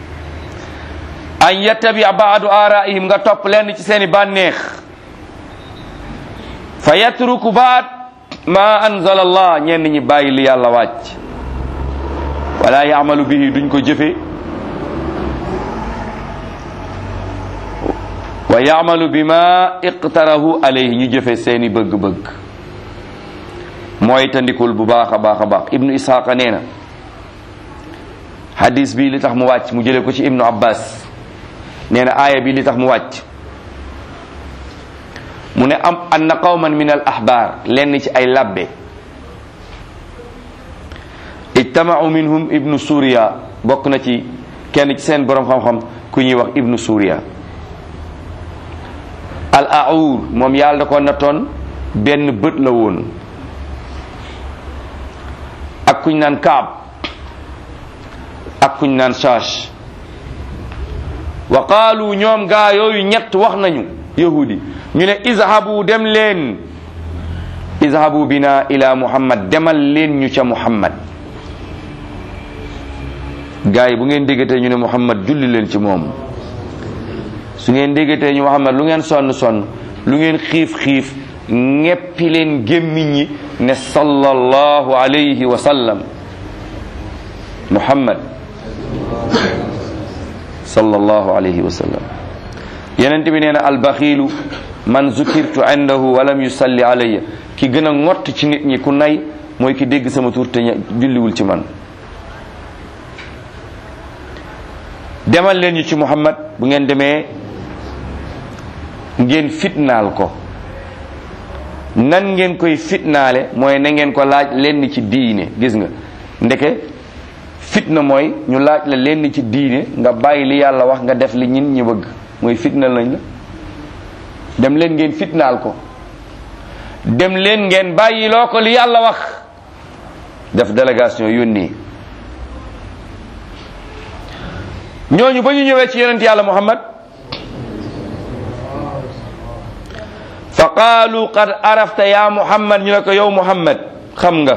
an yattabi baadu araihim nga topp lenn ci seeni bànneex fa yatruku baat ma anzala allah ñenn ñi bàyyi li yàlla wàcc wala yaamalu bihi duñ ko jëfe wa yaamalu bima iqtarahu alayhi ñu jëfe seeni bëgg-bëgg mooy tandikul bu baax a baax a baax ibnu ishaqa nee na hadis bi li tax mu wàcc mu jële ko ci ibnu abbas nee na aaya bi li tax mu wàcc mu ne am anna qawman min al ahbar lenn ci ay labbe ijtamau minhum ibnu suriya bokk na ci kenn ci seen borom xam-xam ku ñuy wax ibnu suriya al aur moom yàlla da ko nattoon benn bët la woon ak kuñ naan kaab ak kuñ naan shash wa qaalu ñoom gaa yooyu ñett wax nañu yahudi ñu ne izhabu dem leen izhabu bina ila muhammad demal leen ñu ca muhammad gaa yi bu ngeen déggatee ñu ne muhammad julli leen ci moom su ngeen déggatee ñu muhammad lu ngeen sonn sonn lu ngeen xiif xiif ñeppi leen gémmiñ ñi ne sallallahu alayhi wa sallam muhammad sallallahu alayhi wa sallam yenent bi nee na albaxiilu man zukirtu indahu walam yusalli alayya ki gën a ngott ci nit ñi ku nay mooy ki dégg sama tur te julliwul ci man demal leen ñu ci muhammad bu ngeen demee ngeen fitnaal ko nan ngeen koy fitnaale mooy na ngeen ko laaj lenn ci diine gis nga ndeke fitna mooy ñu laaj la lenn ci diine nga bàyyi li yàlla wax nga def li ñin ñi bëgg mooy fitnal nañ la dem leen ngeen fitnaal ko dem leen ngeen bàyyi loo ko li yàlla wax def délégation yónnee ñooñu ba ñu ñëwee ci yonent yàlla muhammad fa qaalu qad arafta ya muhammad ñu ne ko yow muhammad xam nga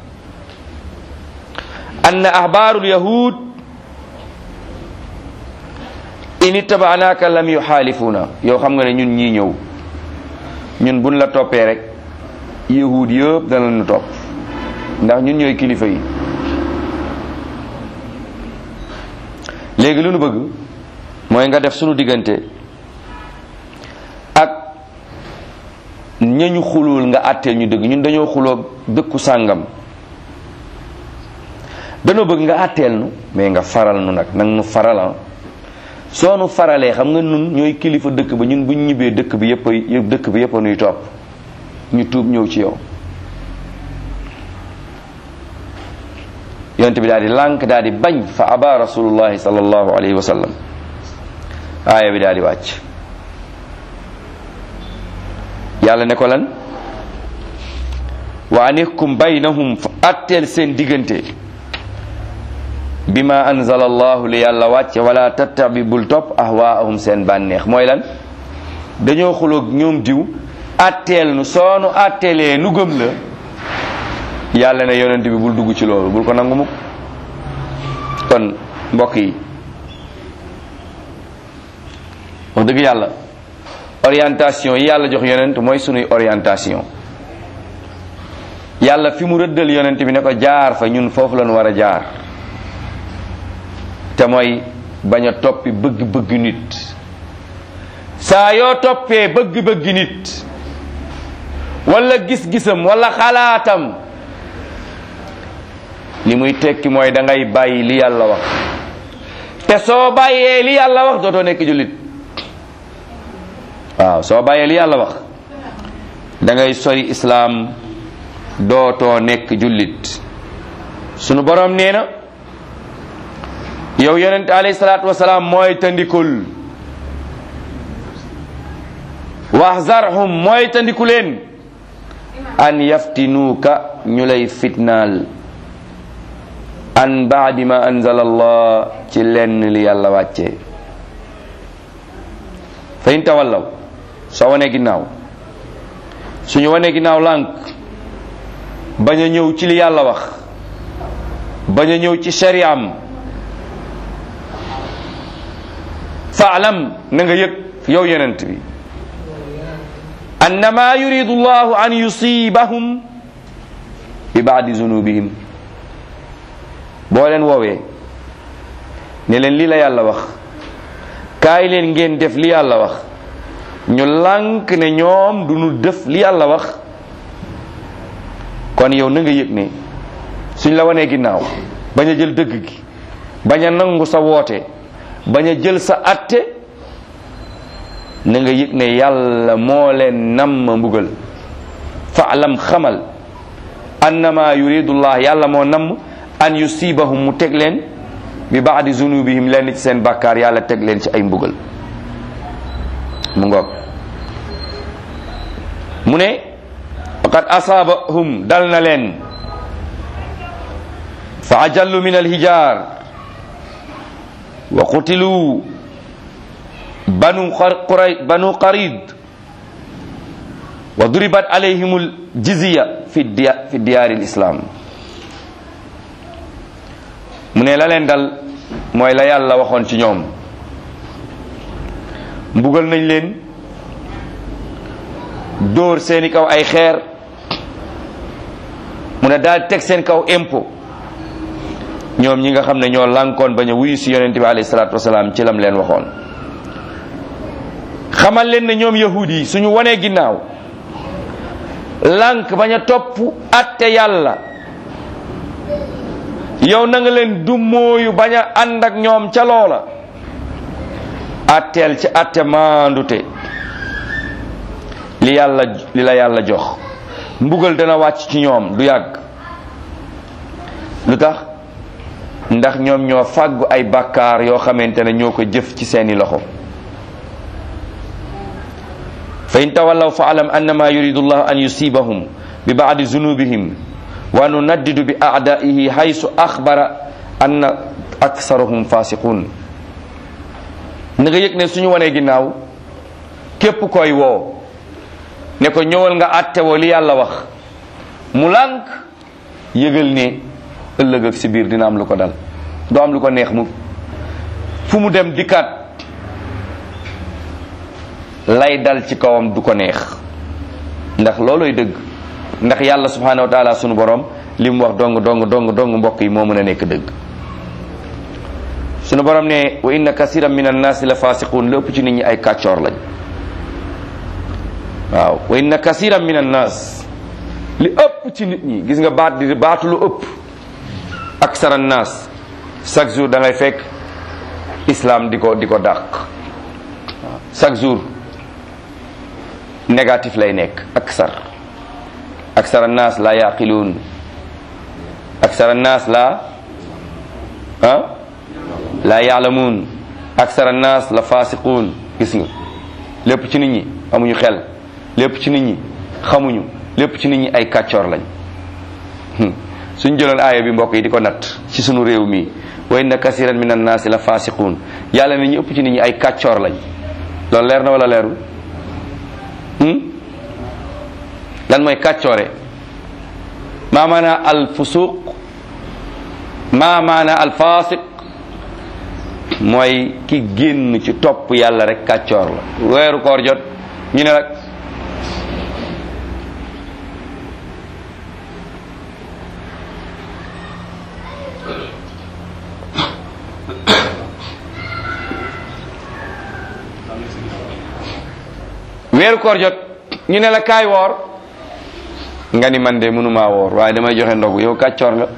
anna ahbaaru lyahud in ittabaanaaka lam yuxaalifuna yow xam nga ne ñun ñii ñëw ñun buñ la toppee rek yahud yëpp dana ñu topp ndax ñun ñooy kilifa yi léegi lu nu bëgg mooy nga def sunu diggante ak ñañu xulul nga àtteel ñu dëgg ñun dañoo xuloo dëkku sàngam dañoo bëgg nga àtteel nu mais nga faral nu nag nag nu faral soo nu faralee xam nga nun ñooy kilifa dëkk ba ñun buñ ñibbee dëkk bi yëpp a dëkk bi yëpp a nuy topp ñu tuub ñëw ci yow yonent bi daal di lànk daal di bañ fa aba rasulullahi sallallahu alayhi wa sallam aaya bi daal di wàcc yàlla ne ko lan wa anihkum baynahum fa atteel seen diggante bima anzala allahu li yàlla wàcce wala tattabi bul topp ahwaahum seen bànneex mooy lan dañoo xuloog ñoom diw atteel nu soonu atteelee nu gëm la yàlla ne yonent bi bul dugg ci loolu bul ko nangu mukk kon mbokk yi wax dëgg yàlla orientation yi yàlla jox yonent mooy sunuy orientation yàlla fi mu rëddal yonent bi ne ko jaar fa ñun foofu lañu war a jaar te mooy bañ a toppi bëgg-bëgg nit saa yoo toppee bëgg-bëgg nit wala gis-gisam wala xalaatam li muy tekki mooy da ngay bàyyi li yàlla wax te soo bàyyee li yàlla wax dootoo nekk jullit waaw soo bàyyee li yàlla wax da ngay sori islaam dootoo nekk jullit sunu borom nee na yow yonent alayhi salaatu wasalaam mooy tandikul waxzarhum mooy tandiku leen an yaftinuuka ñu lay fitnaal an baadi ma anzala allah ci lenn li yàlla wàccee fa in tawallaw soo wanee ginnaaw suñu wanee ginnaaw lànk bañ a ñëw ci li yàlla wax bañ a ñëw ci shariam faalam na nga yëg yow yonent bi annama yuridu llahu an yusibahum bi baadi zunubihim boo leen woowee ne leen lii la yàlla wax kaay leen ngeen def li yàlla wax ñu lànk ne ñoom du ñu def li yàlla wax kon yow na nga yëg ne suñ la wanee ginnaaw bañ a jël dëgg gi bañ a nangu sa woote bañ a jël sa atte na nga yëg ne yàlla moo leen namm mbugal faalam xamal annama yuridullah yàlla moo namm an yusibahum mu teg leen bi baadi zunubihim leen ci seen bàkkaar yàlla teg leen ci ay mbugal mu ngoog mu ne faqad asaabahum dal na leen fa ajallu min alhijar wa qutilu banu quray banu qarid wa duribat alayhim aljizya fi fi diyaari alislam mu ne la leen dal mooy la yàlla waxoon ci ñoom mbugal nañ leen dóor seeni kaw ay xeer mu ne daal teg seen kaw impôt ñoom ñi nga xam ne ñoo lànkoon bañ a wuyu si yonente bi alayhi salaatu wasalaam ci lam leen waxoon xamal leen ne ñoom yahud yi suñu wanee ginnaaw lànk bañ a topp atte yàlla yow na nga leen dummóoyu bañ a ànd ak ñoom ca loola atteel ci atte maandute li yàlla li la yàlla jox mbugal dana wàcc ci ñoom du yàgg lu tax ndax ñoom ñoo fàggu ay bàkkaar yoo xamante ne ñoo ko jëf ci seeni loxo fa in tawallaw fa alam annama yuridu llahu an yusibahum bi baadi zunubihim wa nunaddidu bi aadaihi haysu axbara anna aksarahum fasiqun na nga yëg ne suñu wanee ginnaaw képp koy woo ne ko ñëwal nga àtte woo li yàlla wax mu lànk yëgal ne ëllëg ak si biir dina am lu ko dal doo am lu ko neex mu fu mu dem dikkaat lay dal ci kawam du ko neex ndax looloy dëgg ndax yàlla subhanahu wa taala sunu borom li mu wax dong dong dong dong mbokk yi moo mën a nekk dëgg sunu borom ne wa inna kasiran min annaasi la fasiqun lépp ci nit ñi ay kàccoor lañ waaw wa inna kasiran min annaas li ëpp ci nit ñi gis nga baat di baatu lu ëpp aksar annaas chaque jour da ngay fekk islam di ko di ko dàq waaw chaque jour négatif lay nekk aksar aksar annaas la yaqiluun aksar annaas la ah la yaalamuun aksara annaas la fasiquun gis nga lépp ci nit ñi amuñu xel lépp ci nit ñi xamuñu lépp ci nit ñi ay kàccoor lañ suñ jëloon aaya bi mbokk yi di ko natt ci sunu réew mi wa inna kasiran min annaasi la fasiquun yàlla ne ñu ëpp ci nit ñi ay kàccoor lañ loolu leer na wala leerul lan mooy kàccoore maa maana al fusuq maa maana al fasiq mooy ki génn ci topp yàlla rek kàccoor la weeru koor jot ñu ne rek weeru koor jot ñu ne la kaay woor nga ni man de mënumaa woor waaye damay joxe ndogu yow kàccoor nga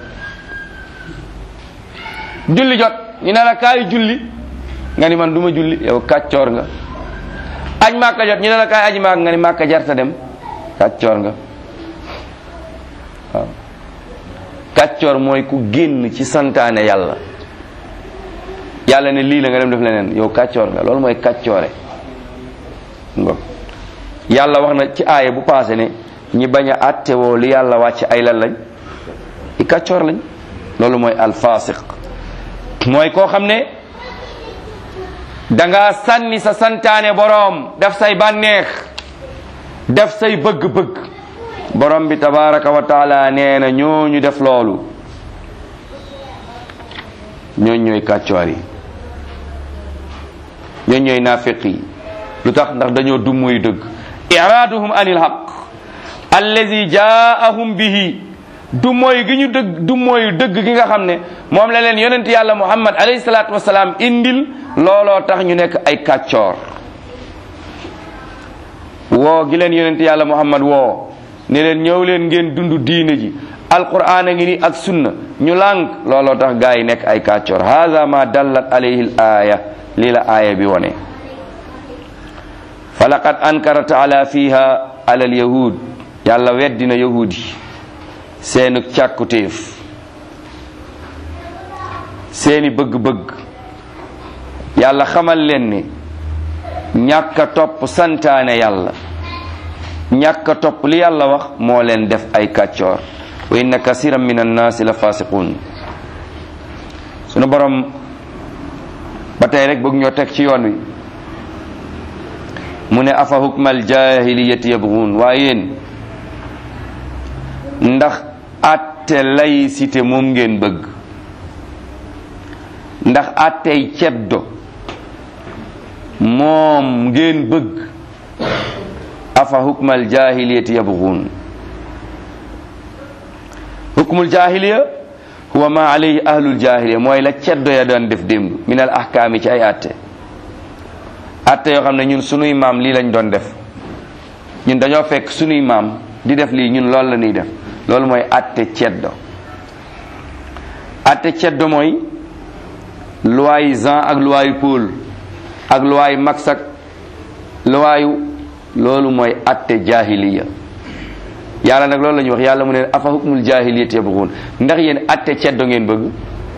julli jot ñu ne la kaay julli nga ni man duma julli yow kàccoor nga aj màkka jot ñu ne la kaay aji màkk nga ni màkka jarta dem kàccoor nga waaw kàccoor mooy ku génn ci santaane yàlla yàlla ne lii la nga dem def leneen yow kàccoor nga loolu mooy kàccoore ngo yàlla wax na ci aaya bu paase ne ñi bañ a àttewoo li yàlla wàcc ay lan lañ i kàccoor lañ loolu mooy alfasiq mooy koo xam ne danga sànni sa santaane boroom def say bànneex def say bëgg-bëgg borom bi tabaraka wa taala nee na ñooñu def loolu ñooñ ñooy kàccoor yi ñooñ ñooy naafiq yi lu tax ndax dañoo dummuy dëgg iraaduhum anil haq allazi jaahum bihi du mooy gi ñu dëgg du mooy dëgg gi nga xam ne moom la leen yonent yàlla muhammad alayhi salaatu wasalaam indil looloo tax ñu nekk ay kàccoor woo gi leen yonent yàlla muhammad woo ne leen ñëw leen ngeen dund diine ji alquran a ngi ni ak sunna ñu lànk looloo tax gaa yi nekk ay kàccoor hada ma dallat alayhi l aaya lii la aaya bi wone fa laqad ankara taala fiha ala al yahud yàlla weddina yahud yi seenu càkkutéef seeni bëgg-bëgg yàlla xamal leen ni ñàkk a topp santaane yàlla ñàkk a topp li yàlla wax moo leen def ay kàccoor wa inna kasiran min annaasi la fasiqun sunu borom ba tey rek bëgg ñoo teg ci yoon wi mu ne afa hukmal jahiliyati yabghun waaye yéen ndax atte laïcité moom ngeen bëgg ndax attey ceddo moom ngeen bëgg afa hukmal jahiliyati yabghun hukmul jahiliya huwa ma alayhi ahlul jahiliya mooy la ceddo ya doon def démb min al ahkaami ci ay atte atte yoo xam ne ñun sunuy maam lii lañ doon def ñun dañoo fekk sunuy maam di def lii ñun loolu la ñuy def loolu mooy atte ceddo atte ceddo mooy loi Jean ak loi Paul ak loi Max ak loi loolu mooy atte jahiliya yàlla nag loolu la ñuy wax yàlla mu ne afa hukmul jahiliyati yabghun ndax yéen atte ceddo ngeen bëgg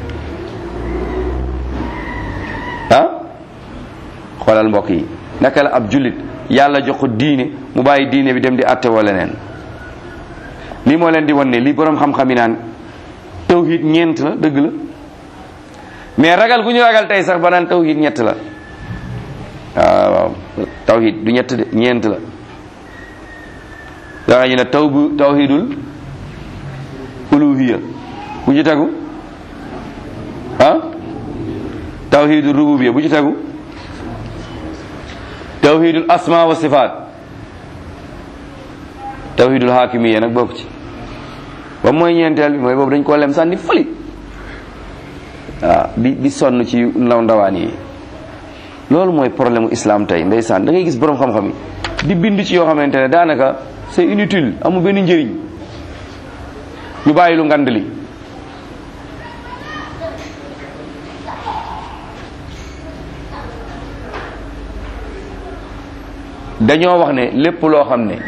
ah xoolal mbokk yi naka la ab jullit yàlla jox ko diine mu bàyyi diine bi dem di atte wala leneen lii moo leen di wan ne li boroom xam-xam yi naan tawhid ñeent la dëgg la mais ragal gu ñu ragal tey sax ba naan tawhid ñett la waaw waaw tawhid du ñett de ñeent la daa ñu ne taw bu tawhidul uluhiya bu ci tegu ah tawhidul rububiya bu ci tegu tawhidul asma wa sifaat tawhidul hakimiya nag bokk ci ba mooy ñeenteel bi mooy boobu dañ koo lem sànni fëli waaw di di sonn ci ndaw ndawaan yi loolu mooy problème u islam tey ndeysaan da ngay gis borom xam-xam yi di bind ci yoo xamante ne daanaka c'est inutile amul benn njëriñ ñu bàyyi lu ngand li dañoo wax ne lépp loo xam ne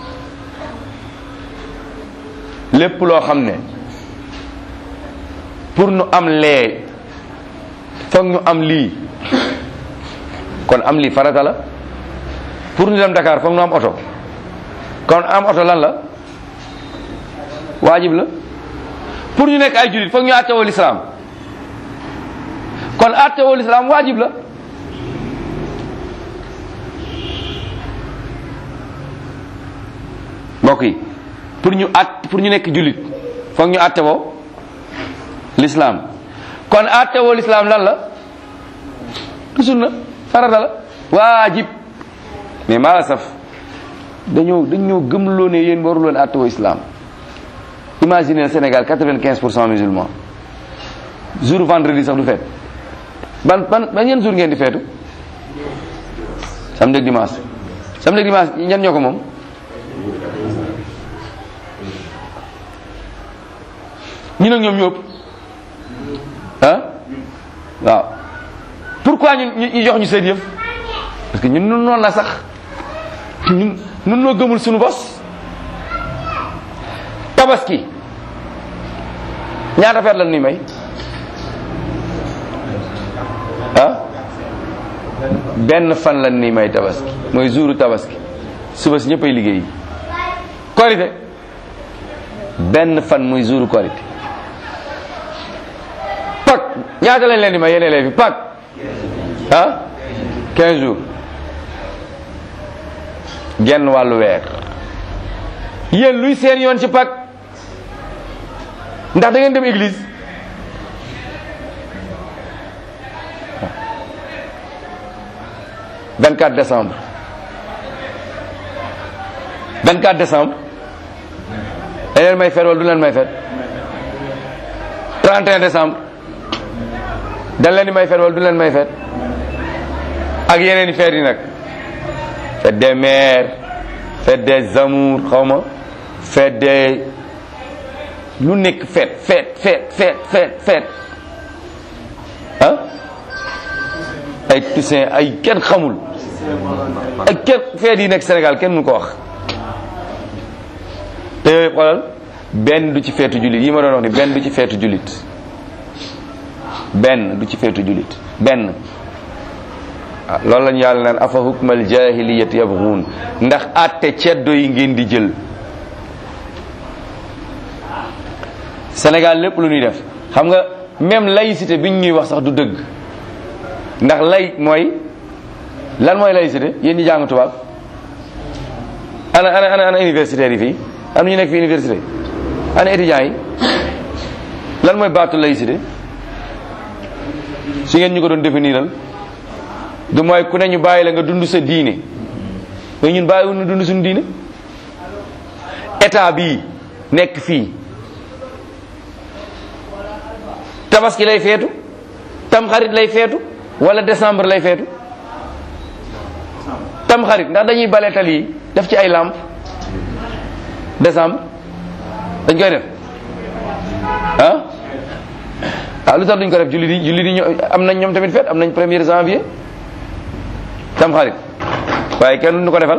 lépp loo xam ne pour nu am lee foog ñu am lii kon am lii farata la pour ñu dem Dakar foog ñu am oto kon am oto lan la waajib la pour ñu nekk ay jullit foog ñu àttewoo lislaam kon àttewoo lislaam waajib la mbokk yi pour ñu at pour ñu nekk jullit foog ñu àttewoo lislaam kon àttewoo lislaam lan la du sunna farata la waajib mais maa la saf dañoo dañoo gëmloo ne yéen waru leen àttewoo islam imaginez Sénégal quatre-vingt-quinze pour cent musulmans jour vendredi sax du feet ban ban ban yenn jour ngeen di feetu samedi ak dimanche samedi ak dimanche ñan ñoo ko moom ñu nag ñoom ñëpp ah waaw pourquoi ñun ñu jox ñu seen yëf parce que ñun nun noonu la sax ñun nun noo gëmul suñu bos tabaski ñaata feet lan ni may ah benn fan lan ni may tabaski mooy jouru tabaski suba si ñëppay liggéey korite benn fan muy jouru korite pak ñaata lañ leen di may yéen élèves yi pak ah 15 jours genn wàllu weer yéen luy seen yoon ci pak ndax da ngeen dem église vingt quatre décembre vingt quatre décembre da leen may feet wala du leen may feet 31 décembre dañ leen di may feet wala du leen may feet ak yeneen i feet yi nag fête des mères fête des amours xaw ma fête des lu nekk fête fête fête fête fête fête ah ay Toussaint ay kenn xamul ay kenn feet yi nekk Sénégal kenn mënu ko wax te yooyu xoolal benn du ci feetu jullit yi ma doon wax ni benn du ci feetu jullit benn du ci feetu jullit benn ah loolu lañu yàlla naan afa hukmal jahiliyat yabghun ndax àtte ceddo yi ngeen di jël Sénégal lépp lu ñuy def xam nga même laïcité biñ ñuy wax sax du dëgg ndax lay mooy lan mooy laïcité yéen ñi jàng tubaab ana ana ana ana universitaire yi fii am ñu nekk fi université ana étudiants yi lan mooy baatu laïcité su ngeen ñu ko doon définiral du mooy ku ne ñu bàyyi la nga dund sa diine mais ñun bàyyiwul ñu dund suñu diine état bii nekk fii tabaski lay feetu tamxarit lay feetu wala décembre lay feetu tamxarit ndax dañuy bale tali yi def ci ay lampe décembre dañ koy def ah ah lu tax duñ ko def jullit yi jullit yi ño- am nañ ñoom tamit feet am nañ premier janvier tamxarit waaye kenn duñu ko defal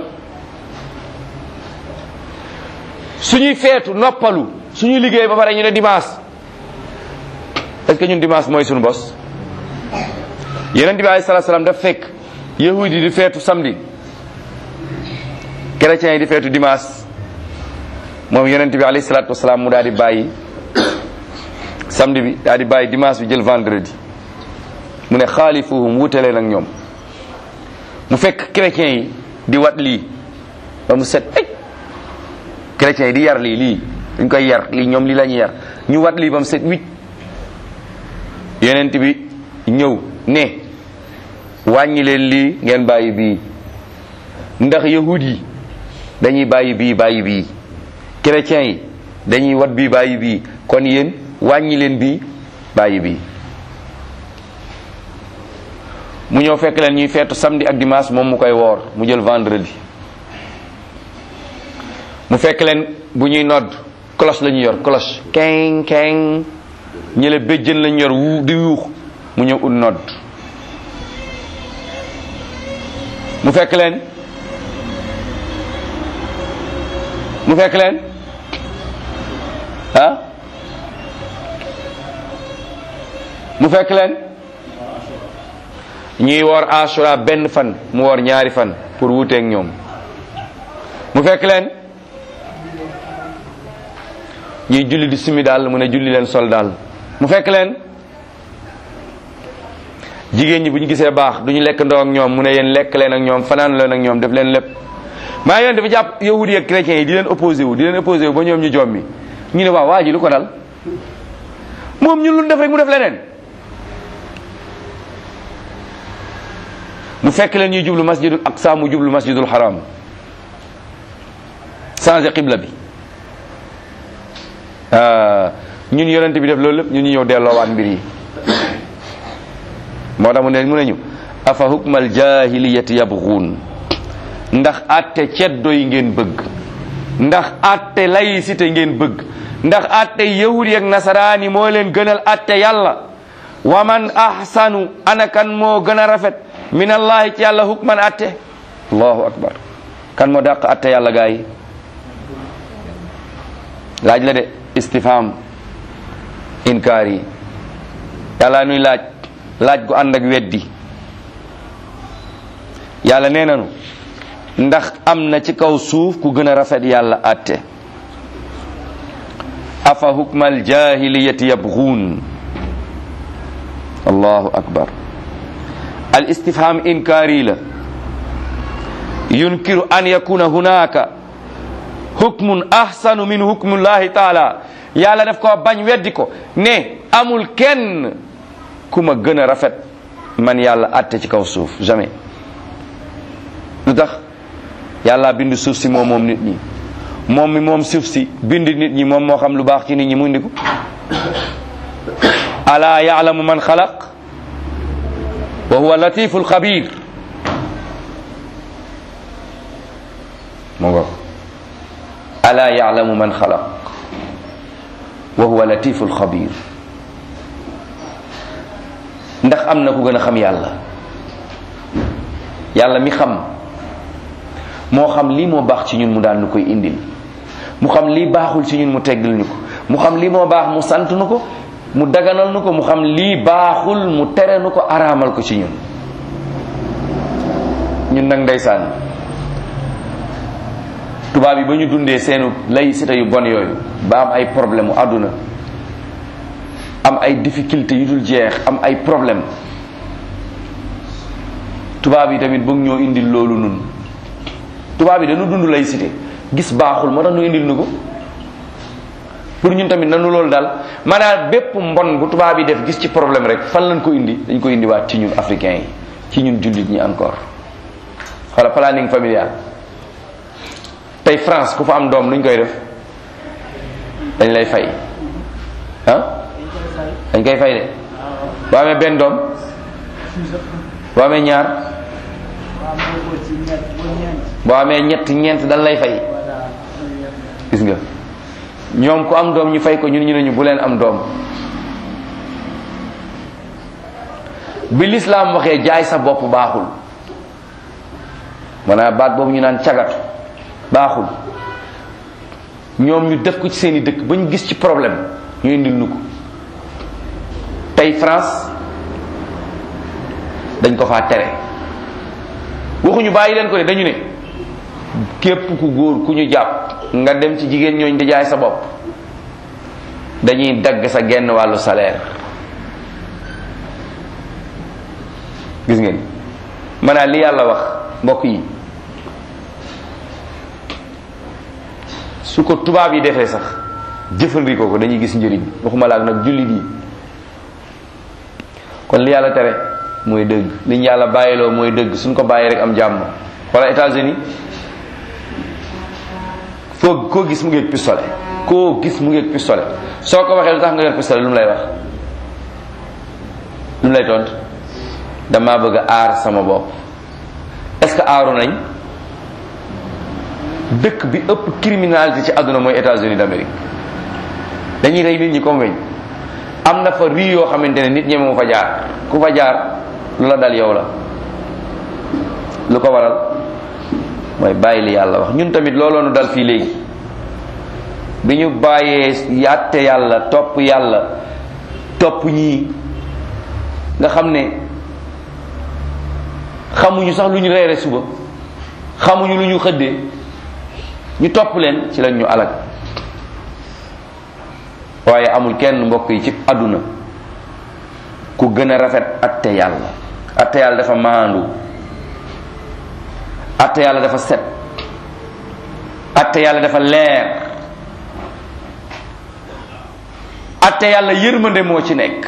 suñuy feetu noppalu suñuy liggéey ba pare ñu ne dimanche est-ce que ñun dimanche mooy suñu bos yeneen bi alayhi salaatu salaam daf fekk yahudi yi di feetu samedi chrétiens yi di feetu dimanche moom yonent bi alayhi salaatu wasalaam mu daal di bàyyi samedi bi daal di bàyyi dimanche bi jël vendredi mu ne xaalifuhum wutale nag ñoom mu fekk chrétiens yi di wat lii ba mu set ay chrétiens yi di yar lii lii dañ koy yar lii ñoom lii la ñuy yar ñu wat lii ba mu set huit yonent bi ñëw ne wàññi leen lii ngeen bàyyi bii ndax yahud yi dañuy bàyyi bii bàyyi bii chrétiens yi dañuy wat bii bàyyi bii kon yéen wàññi leen bii bàyyi bii mu ñëw fekk leen ñuy feetu samedi ak dimanche moom mu koy woor mu jël vendredi mu fekk leen bu ñuy nodd cloche la ñuy yor cloche keng keng ñële béjjën lañu yor wu di yuux mu ñëw ut nodd mu fekk leen mu fekk leen ah mu fekk leen ñuy woor asura benn fan mu woor ñaari fan pour wuuteeg ñoom mu fekk leen ñuy julli di sumi daal mu ne julli leen sol daal mu fekk leen jigéen ñi bu ñu gisee baax du ñu lekk ndoo ak ñoom mu ne yéen lekk leen ak ñoom fanaan leen ak ñoom def leen lépp maa yoon dafa jàpp yahudi ak chrétiens yi di leen opposé wu di leen opposé wu ba ñoom ñu jommi ñu ne waaw waa ji lu ko dal moom ñun lu def rek mu def leneen mu fekk leen ñuy jublu masjidul aqsa mu jublu masjidul haram changé qibla bi ñun yonent bi def loolu lépp ñun ñu ñëw delloowaat mbir yi moo tax mu ne mu ne ñu afa hukmal jahiliyati yabghuun ndax atte ceddo yi ngeen bëgg ndax atte laïcité ngeen bëgg ndax atte yahudi ak nasaraani moo leen gënal atte yàlla wa man ahsanu ana kan moo gën a rafet min allahi ci yàlla hukman atte allahu akbar kan moo dàq atte yàlla gaa yi laaj la de istifham inkaar yi yàlla nuy laaj laaj gu ànd ak weddi yàlla nee nanu ndax am na ci kaw suuf ku gën a rafet yàlla atte afa hukmal jahiliyati yabghuun allahu akbar al istifham inkaari la yunkiru an yakuna hunaka hukmun ahsanu min hukmullahi taala yàlla daf ko bañ weddi ko ne amul kenn ku ma gën a rafet man yàlla atte ci kaw suuf jamais lu tax yàlla bind suuf si moom moom nit ñi moom mi moom suuf si bind nit ñi moom moo xam lu baax ci nit ñi mu indi ko ala yaalamu man xalaq wa huwa latiful xabir mu ngo ala yaalamu man xalaq wa huwa latiful xabir ndax am na ku gën a xam yàlla yàlla mi xam moo xam lii moo baax ci ñun mu daan nu koy indil mu xam lii baaxul ci ñun mu teggil ñu ko mu xam lii moo baax mu sant nu ko mu daganal nu ko mu xam lii baaxul mu tere nu ko araamal ko ci ñun ñun nag ndeysaan tubaab yi ba ñu dundee seenu laïcité yu bon yooyu ba am ay problème mu àdduna am ay difficulté yu dul jeex am ay problème tubaab yi tamit bëgg ñoo indil loolu nun tubaab yi dañu dund laïcité gis baaxul moo tax ñu indil nu ko pour ñun tamit nanu loolu daal maanaam bépp mbon bu tubaab yi def gis ci problème rek fan lañ ko indi dañ ko indiwaat ci ñun africains yi ci ñun jullit ñi encore wala planning familial tey France ku fa am doom nuñ koy def dañ lay fay ah dañ koy fay de boo amee benn doom boo amee ñaar boo amee ñett ñeent dañ lay fay gis nga ñoom ku am doom ñu fay ko ñun ñu ne ñu bu leen am doom bi lislaam waxee jaay sa bopp baaxul maanaam baat boobu ñu naan cagatu baaxul ñoom ñu def ko ci seeni dëkk ba ñu gis ci problème ñu indil nu ko tey France dañ ko faa tere waxuñu bàyyi leen ko de dañu ne képp ku góor ku ñu jàpp nga dem ci jigéen ñooñ di jaay sa bopp dañuy dagg sa genn wàllu salaire gis ngeen maanaam li yàlla wax mbokk yi su ko tubaab yi defee sax jëfandikoo ko dañuy gis njëriñ waxuma laak nag jullit yi kon li yàlla tere mooy dëgg li ñu yàlla bàyyiloo mooy dëgg suñ ko bàyyi rek am jàmm wala États-Unis foo koo gis mu ngi pistolet koo gis mu ngi pistolet soo ko waxee lu tax nga yor pistolet lu mu lay wax lu mu lay tont dama bëgg a aar sama bopp est-ce que aaru nañ dëkk bi ëpp criminalité ci àdduna mooy États-Unis d'Amérique dañuy rey nit ñi comme weñ am na fa rii yoo xamante ne nit ñi moo fa jaar ku fa jaar lu la dal yow la lu ko waral mooy bàyyi li yàlla wax ñun tamit looloo nu dal fii léegi bi ñu bàyyee yàtte yàlla topp yàlla topp ñii nga xam ne xamuñu sax lu ñu reere suba xamuñu lu ñu xëddee ñu topp leen ci lañ ñu alag waaye amul kenn mbokk yi ci àdduna ku gën a rafet atte yàlla atte yàlla dafa maandu atte yàlla dafa set atte yàlla dafa leer atte yàlla yërmande moo ci nekk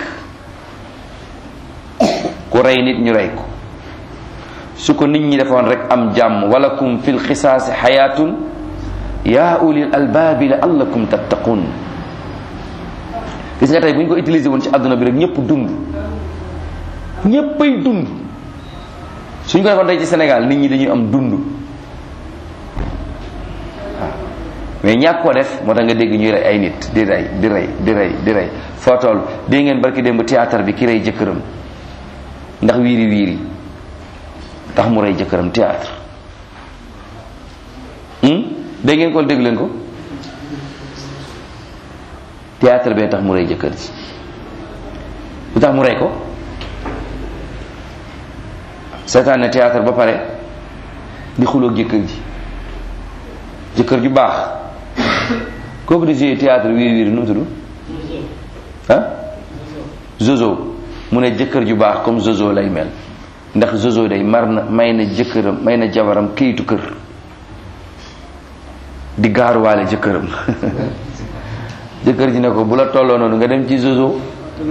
ku rey nit ñu rey ko su ko nit ñi defoon rek am jàmm walakum fil xisaasi xayaatun yaa ulil albaabi la allakum tattaqun gis nga tey bu ñu ko utilisé woon ci àdduna bi rek ñëpp dund ñëppay dund suñ ko defoon tey ci Sénégal nit ñi dañuy am dund waaw mais ñàkk ko def moo tax nga dégg ñuy rey ay nit di rey di rey di rey di rey foo toll dégg ngeen barki démb théâtre bi ki rey jëkkëram ndax wiiri wiiri tax mu rey jëkkëram théâtre dégg ngeen ko dégg leen ko théâtre bee tax mu rey jëkkër ji lu tax mu rey ko seetaan ne théâtre ba pare di xuloo jëkkër ji jëkkër ju baax kooku di jouer théâtre wiiri wiiri nu mu tudd ah zozo mu ne jëkkër ju baax comme zozo lay mel ndax zozo day mar na may na jëkkëram may na jabaram këyitu kër di gaaruwaale jëkkëram jëkkër ji ne ko bu la tolloo noonu nga dem ci zozo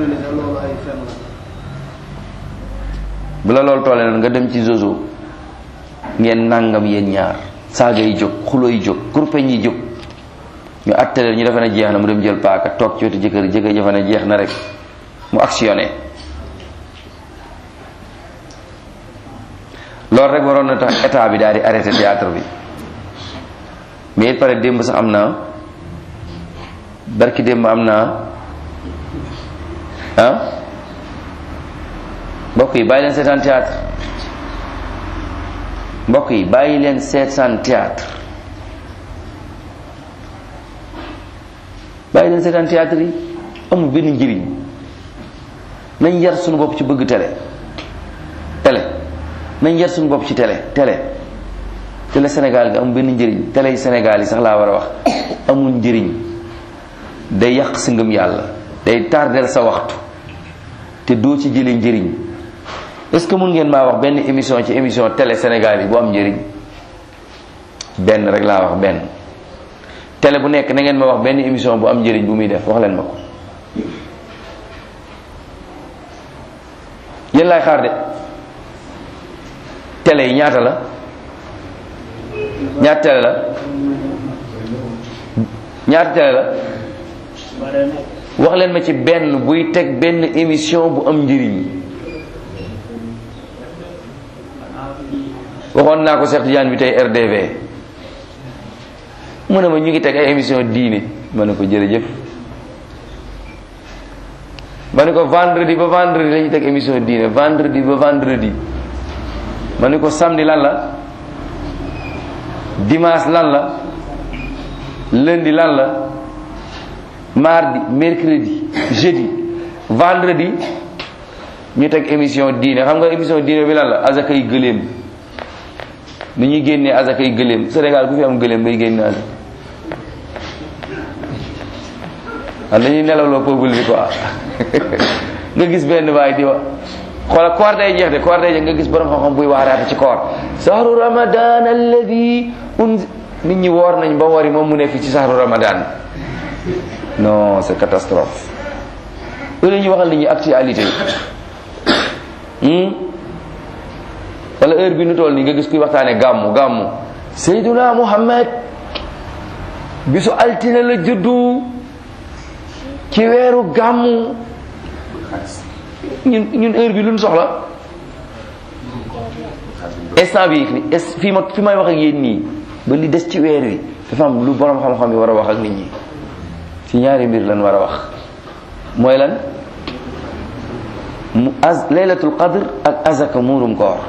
bu la loolu tollee noonu nga dem ci zozo ngeen nangam yéen ñaar saaga yi jóg xulo yi jóg kurpeñ yi jóg ñu atteleen ñu defe ne jeex na mu dem jël paaka toog ci wetu jëkkër jëkkër defe ne jeex na rek mu actionné loolu rek waroon na tax état bi daal di arrêté théâtre bi mais it pare démb sax am naa barki démb am naa ah mbokk yi bàyyi leen seetaan théâtre mbokk yi bàyyi leen seetaan théâtre bàyyi leen seetaan théâtre yi amul benn njëriñ nañ yar suñu bopp ci bëgg télé télé nañ yar suñu bopp ci télé télé télé Sénégal gi amul benn njëriñ télé yi Sénégal yi sax laa war a wax amul njëriñ day yàq sa ngëm yàlla day tardel sa waxtu te doo ci jëlee njëriñ est ce que mun ngeen maa wax benn émission ci émission télé Sénégal yi bu am njëriñ benn rek laa wax benn télé bu nekk na ngeen ma wax benn émission bu am njëriñ bu muy def wax leen ma ko yéen laay xaar de télé yi ñaata la ñaata télé la ñaata télé la wax leen ma ci benn buy teg benn émission bu am njëriñ waxoon naa ko Cheikh Tidiane bi tey RDV mu ne ma ñu ngi teg ay émission diine ma ne ko jërëjëf ma ne ko vendredi ba vendredi la ñuy teg émission diine vendredi ba vendredi ma ne ko samedi lan la dimanche lan la lundi lan la mardi mercredi jeudi vendredi ñu teg émission diine xam nga émission diine bi lan la azakay gëléem ni ñuy génnee azakay gëléem Sénégal ku fi am gëléem bay génne azak am dañuy nelawloo peuple bi quoi nga gis benn waay di wax xoola koor day jeex de koor day jeex nga gis borom xam-xam buy waaraate ci koor sahru ramadan alladi un nit ñi woor nañ ba wari moom mu ne fi ci sahru ramadan non c'est catastrophe loolu ñuy waxal nit ñi actualité wala heure bi nu toll nii nga gis kuy waxtaane gàmmu gàmmu Seyduna Muhammad bisu altine la juddu ci weeru gàmmu ñun ñun heure bi lu ñu soxla instant bi fii ma fi may wax ak yéen nii ba li des ci weer wi dafa am lu borom xam-xam yi war a wax ak nit ñi ci ñaari mbir lan war a wax mooy lan mu az laylatul qadr ak azaka muurum koor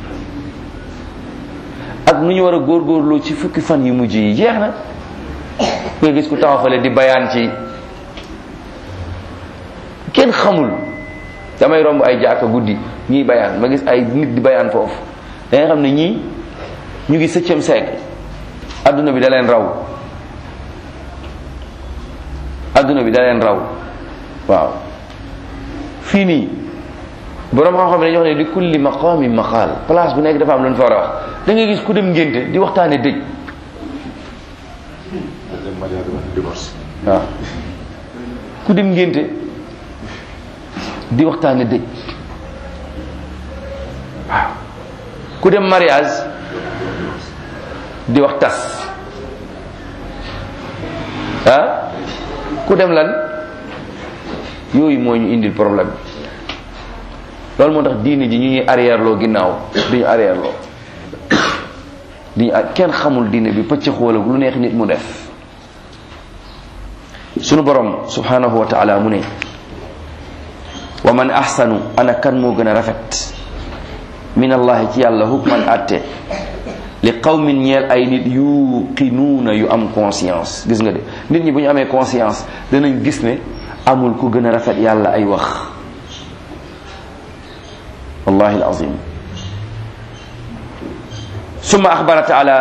ak nu ñu war a góorgóorloo ci fukki fan yu mujj yi jeex na nga gis ku taxaw fale di bayaan ci kenn xamul damay romb ay jaaka guddi ñii bayaan ma gis ay nit di bayaan foofu da nga xam ne ñii ñu ngi septième siècle adduna bi da leen raw adduna bi da leen raw waaw fii nii borom xam-xam ne dañuy wax ne li kulli maqaami maqaal place bu nekk dafa am lu ñu fa war a wax da ngay gis ku dem ngénte di waxtaane dëj waaw ku dem ngénte di waxtaane dëj waaw ku dem mariage di wax tas ah ku dem lan yooyu moo ñu indil problème loolu moo tax diine ji ñu ñuy arrière loo ginnaaw duñu arrière loo duñu kenn xamul diine bi pëcc xoolag lu neex nit mu def sunu borom subhanahu wa taala mu ne wa man ahsanu ana kan moo gën a rafet min allahi ci yàlla hukman atte li qawmin ñeel ay nit yuqinuuna yu am conscience gis nga de nit ñi bu ñu amee conscience danañ gis ne amul ku gën a rafet yàlla ay wax wallahi alazim summa axbara taala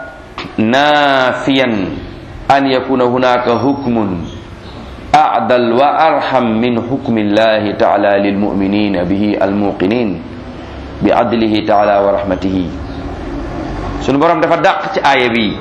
nafiyan an yakuna hunaka hukmun acdal wa arham min hukmi llahi taala lilmuminina bihi almuqinin bi adlihi taala wa rahmatihi sunu borom dafa dàq ci aaya bi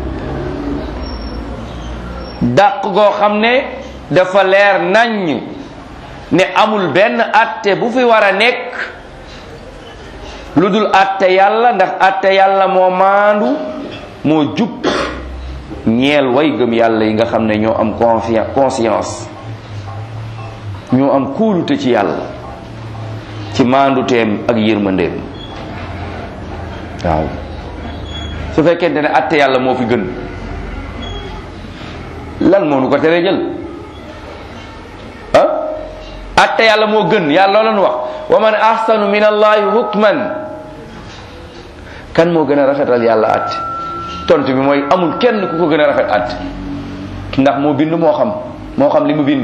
dàq goo xam ne dafa leer naññ ne amul benn atte bu fi war a nekk lu dul atte yàlla ndax atte yàlla moo maandu moo jub ñeel way gëm yàlla yi nga xam ne ñoo am confiance conscience ñoo am kóolute ci yàlla ci maanduteem ak yërmandeem waaw su fekkente ne atte yàlla moo fi gën lan moo nu ko teree jël ah atte yàlla moo gën yàlla loolu wax wa man ahsanu min allahi hukman kan moo gën a rafetal yàlla atte tontu bi mooy amul kenn ku ko gën a rafet atte ndax moo bind moo xam moo xam li mu bind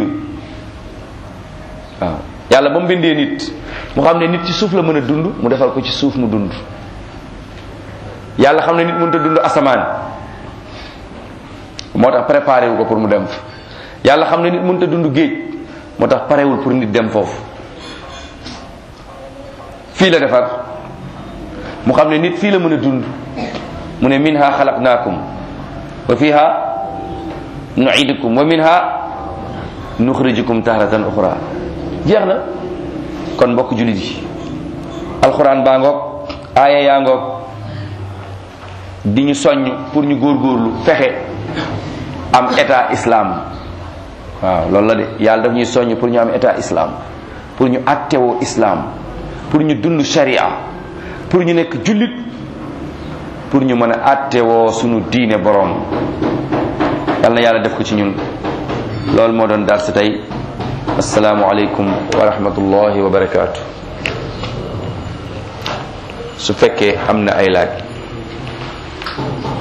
waaw yàlla ba mu bindee nit mu xam ne nit ci suuf la mën a dund mu defal ko ci suuf mu dund yàlla xam ne nit mënut a dund asamaan moo tax préparé wu ko pour mu dem fa yàlla xam ne nit mënut a dund géej moo tax parewul pour nit dem foofu fii la defar mu xam ne nit fii la mën a dund mu ne minha xalaqnaakum wa fiha nuidukum wa minha nuxrijukum tahratan uxra jeex na kon mbokk jullit yi alxuraan baa ngoog aaya yaa ngoog di ñu soññ pour ñu góorgóorlu fexe am état islam waaw loolu la de yàlla daf ñuy soññ pour ñu am état islam pour ñu attewoo islam pour ñu dund sharia pour ñu nekk jullit pour ñu mën a attewoo sunu diine boroom yal na yàlla def ko ci ñun loolu moo doon darsi tey asalaamu aleykum wa rahmatullahi wa barakaatu su fekkee am na ay laaj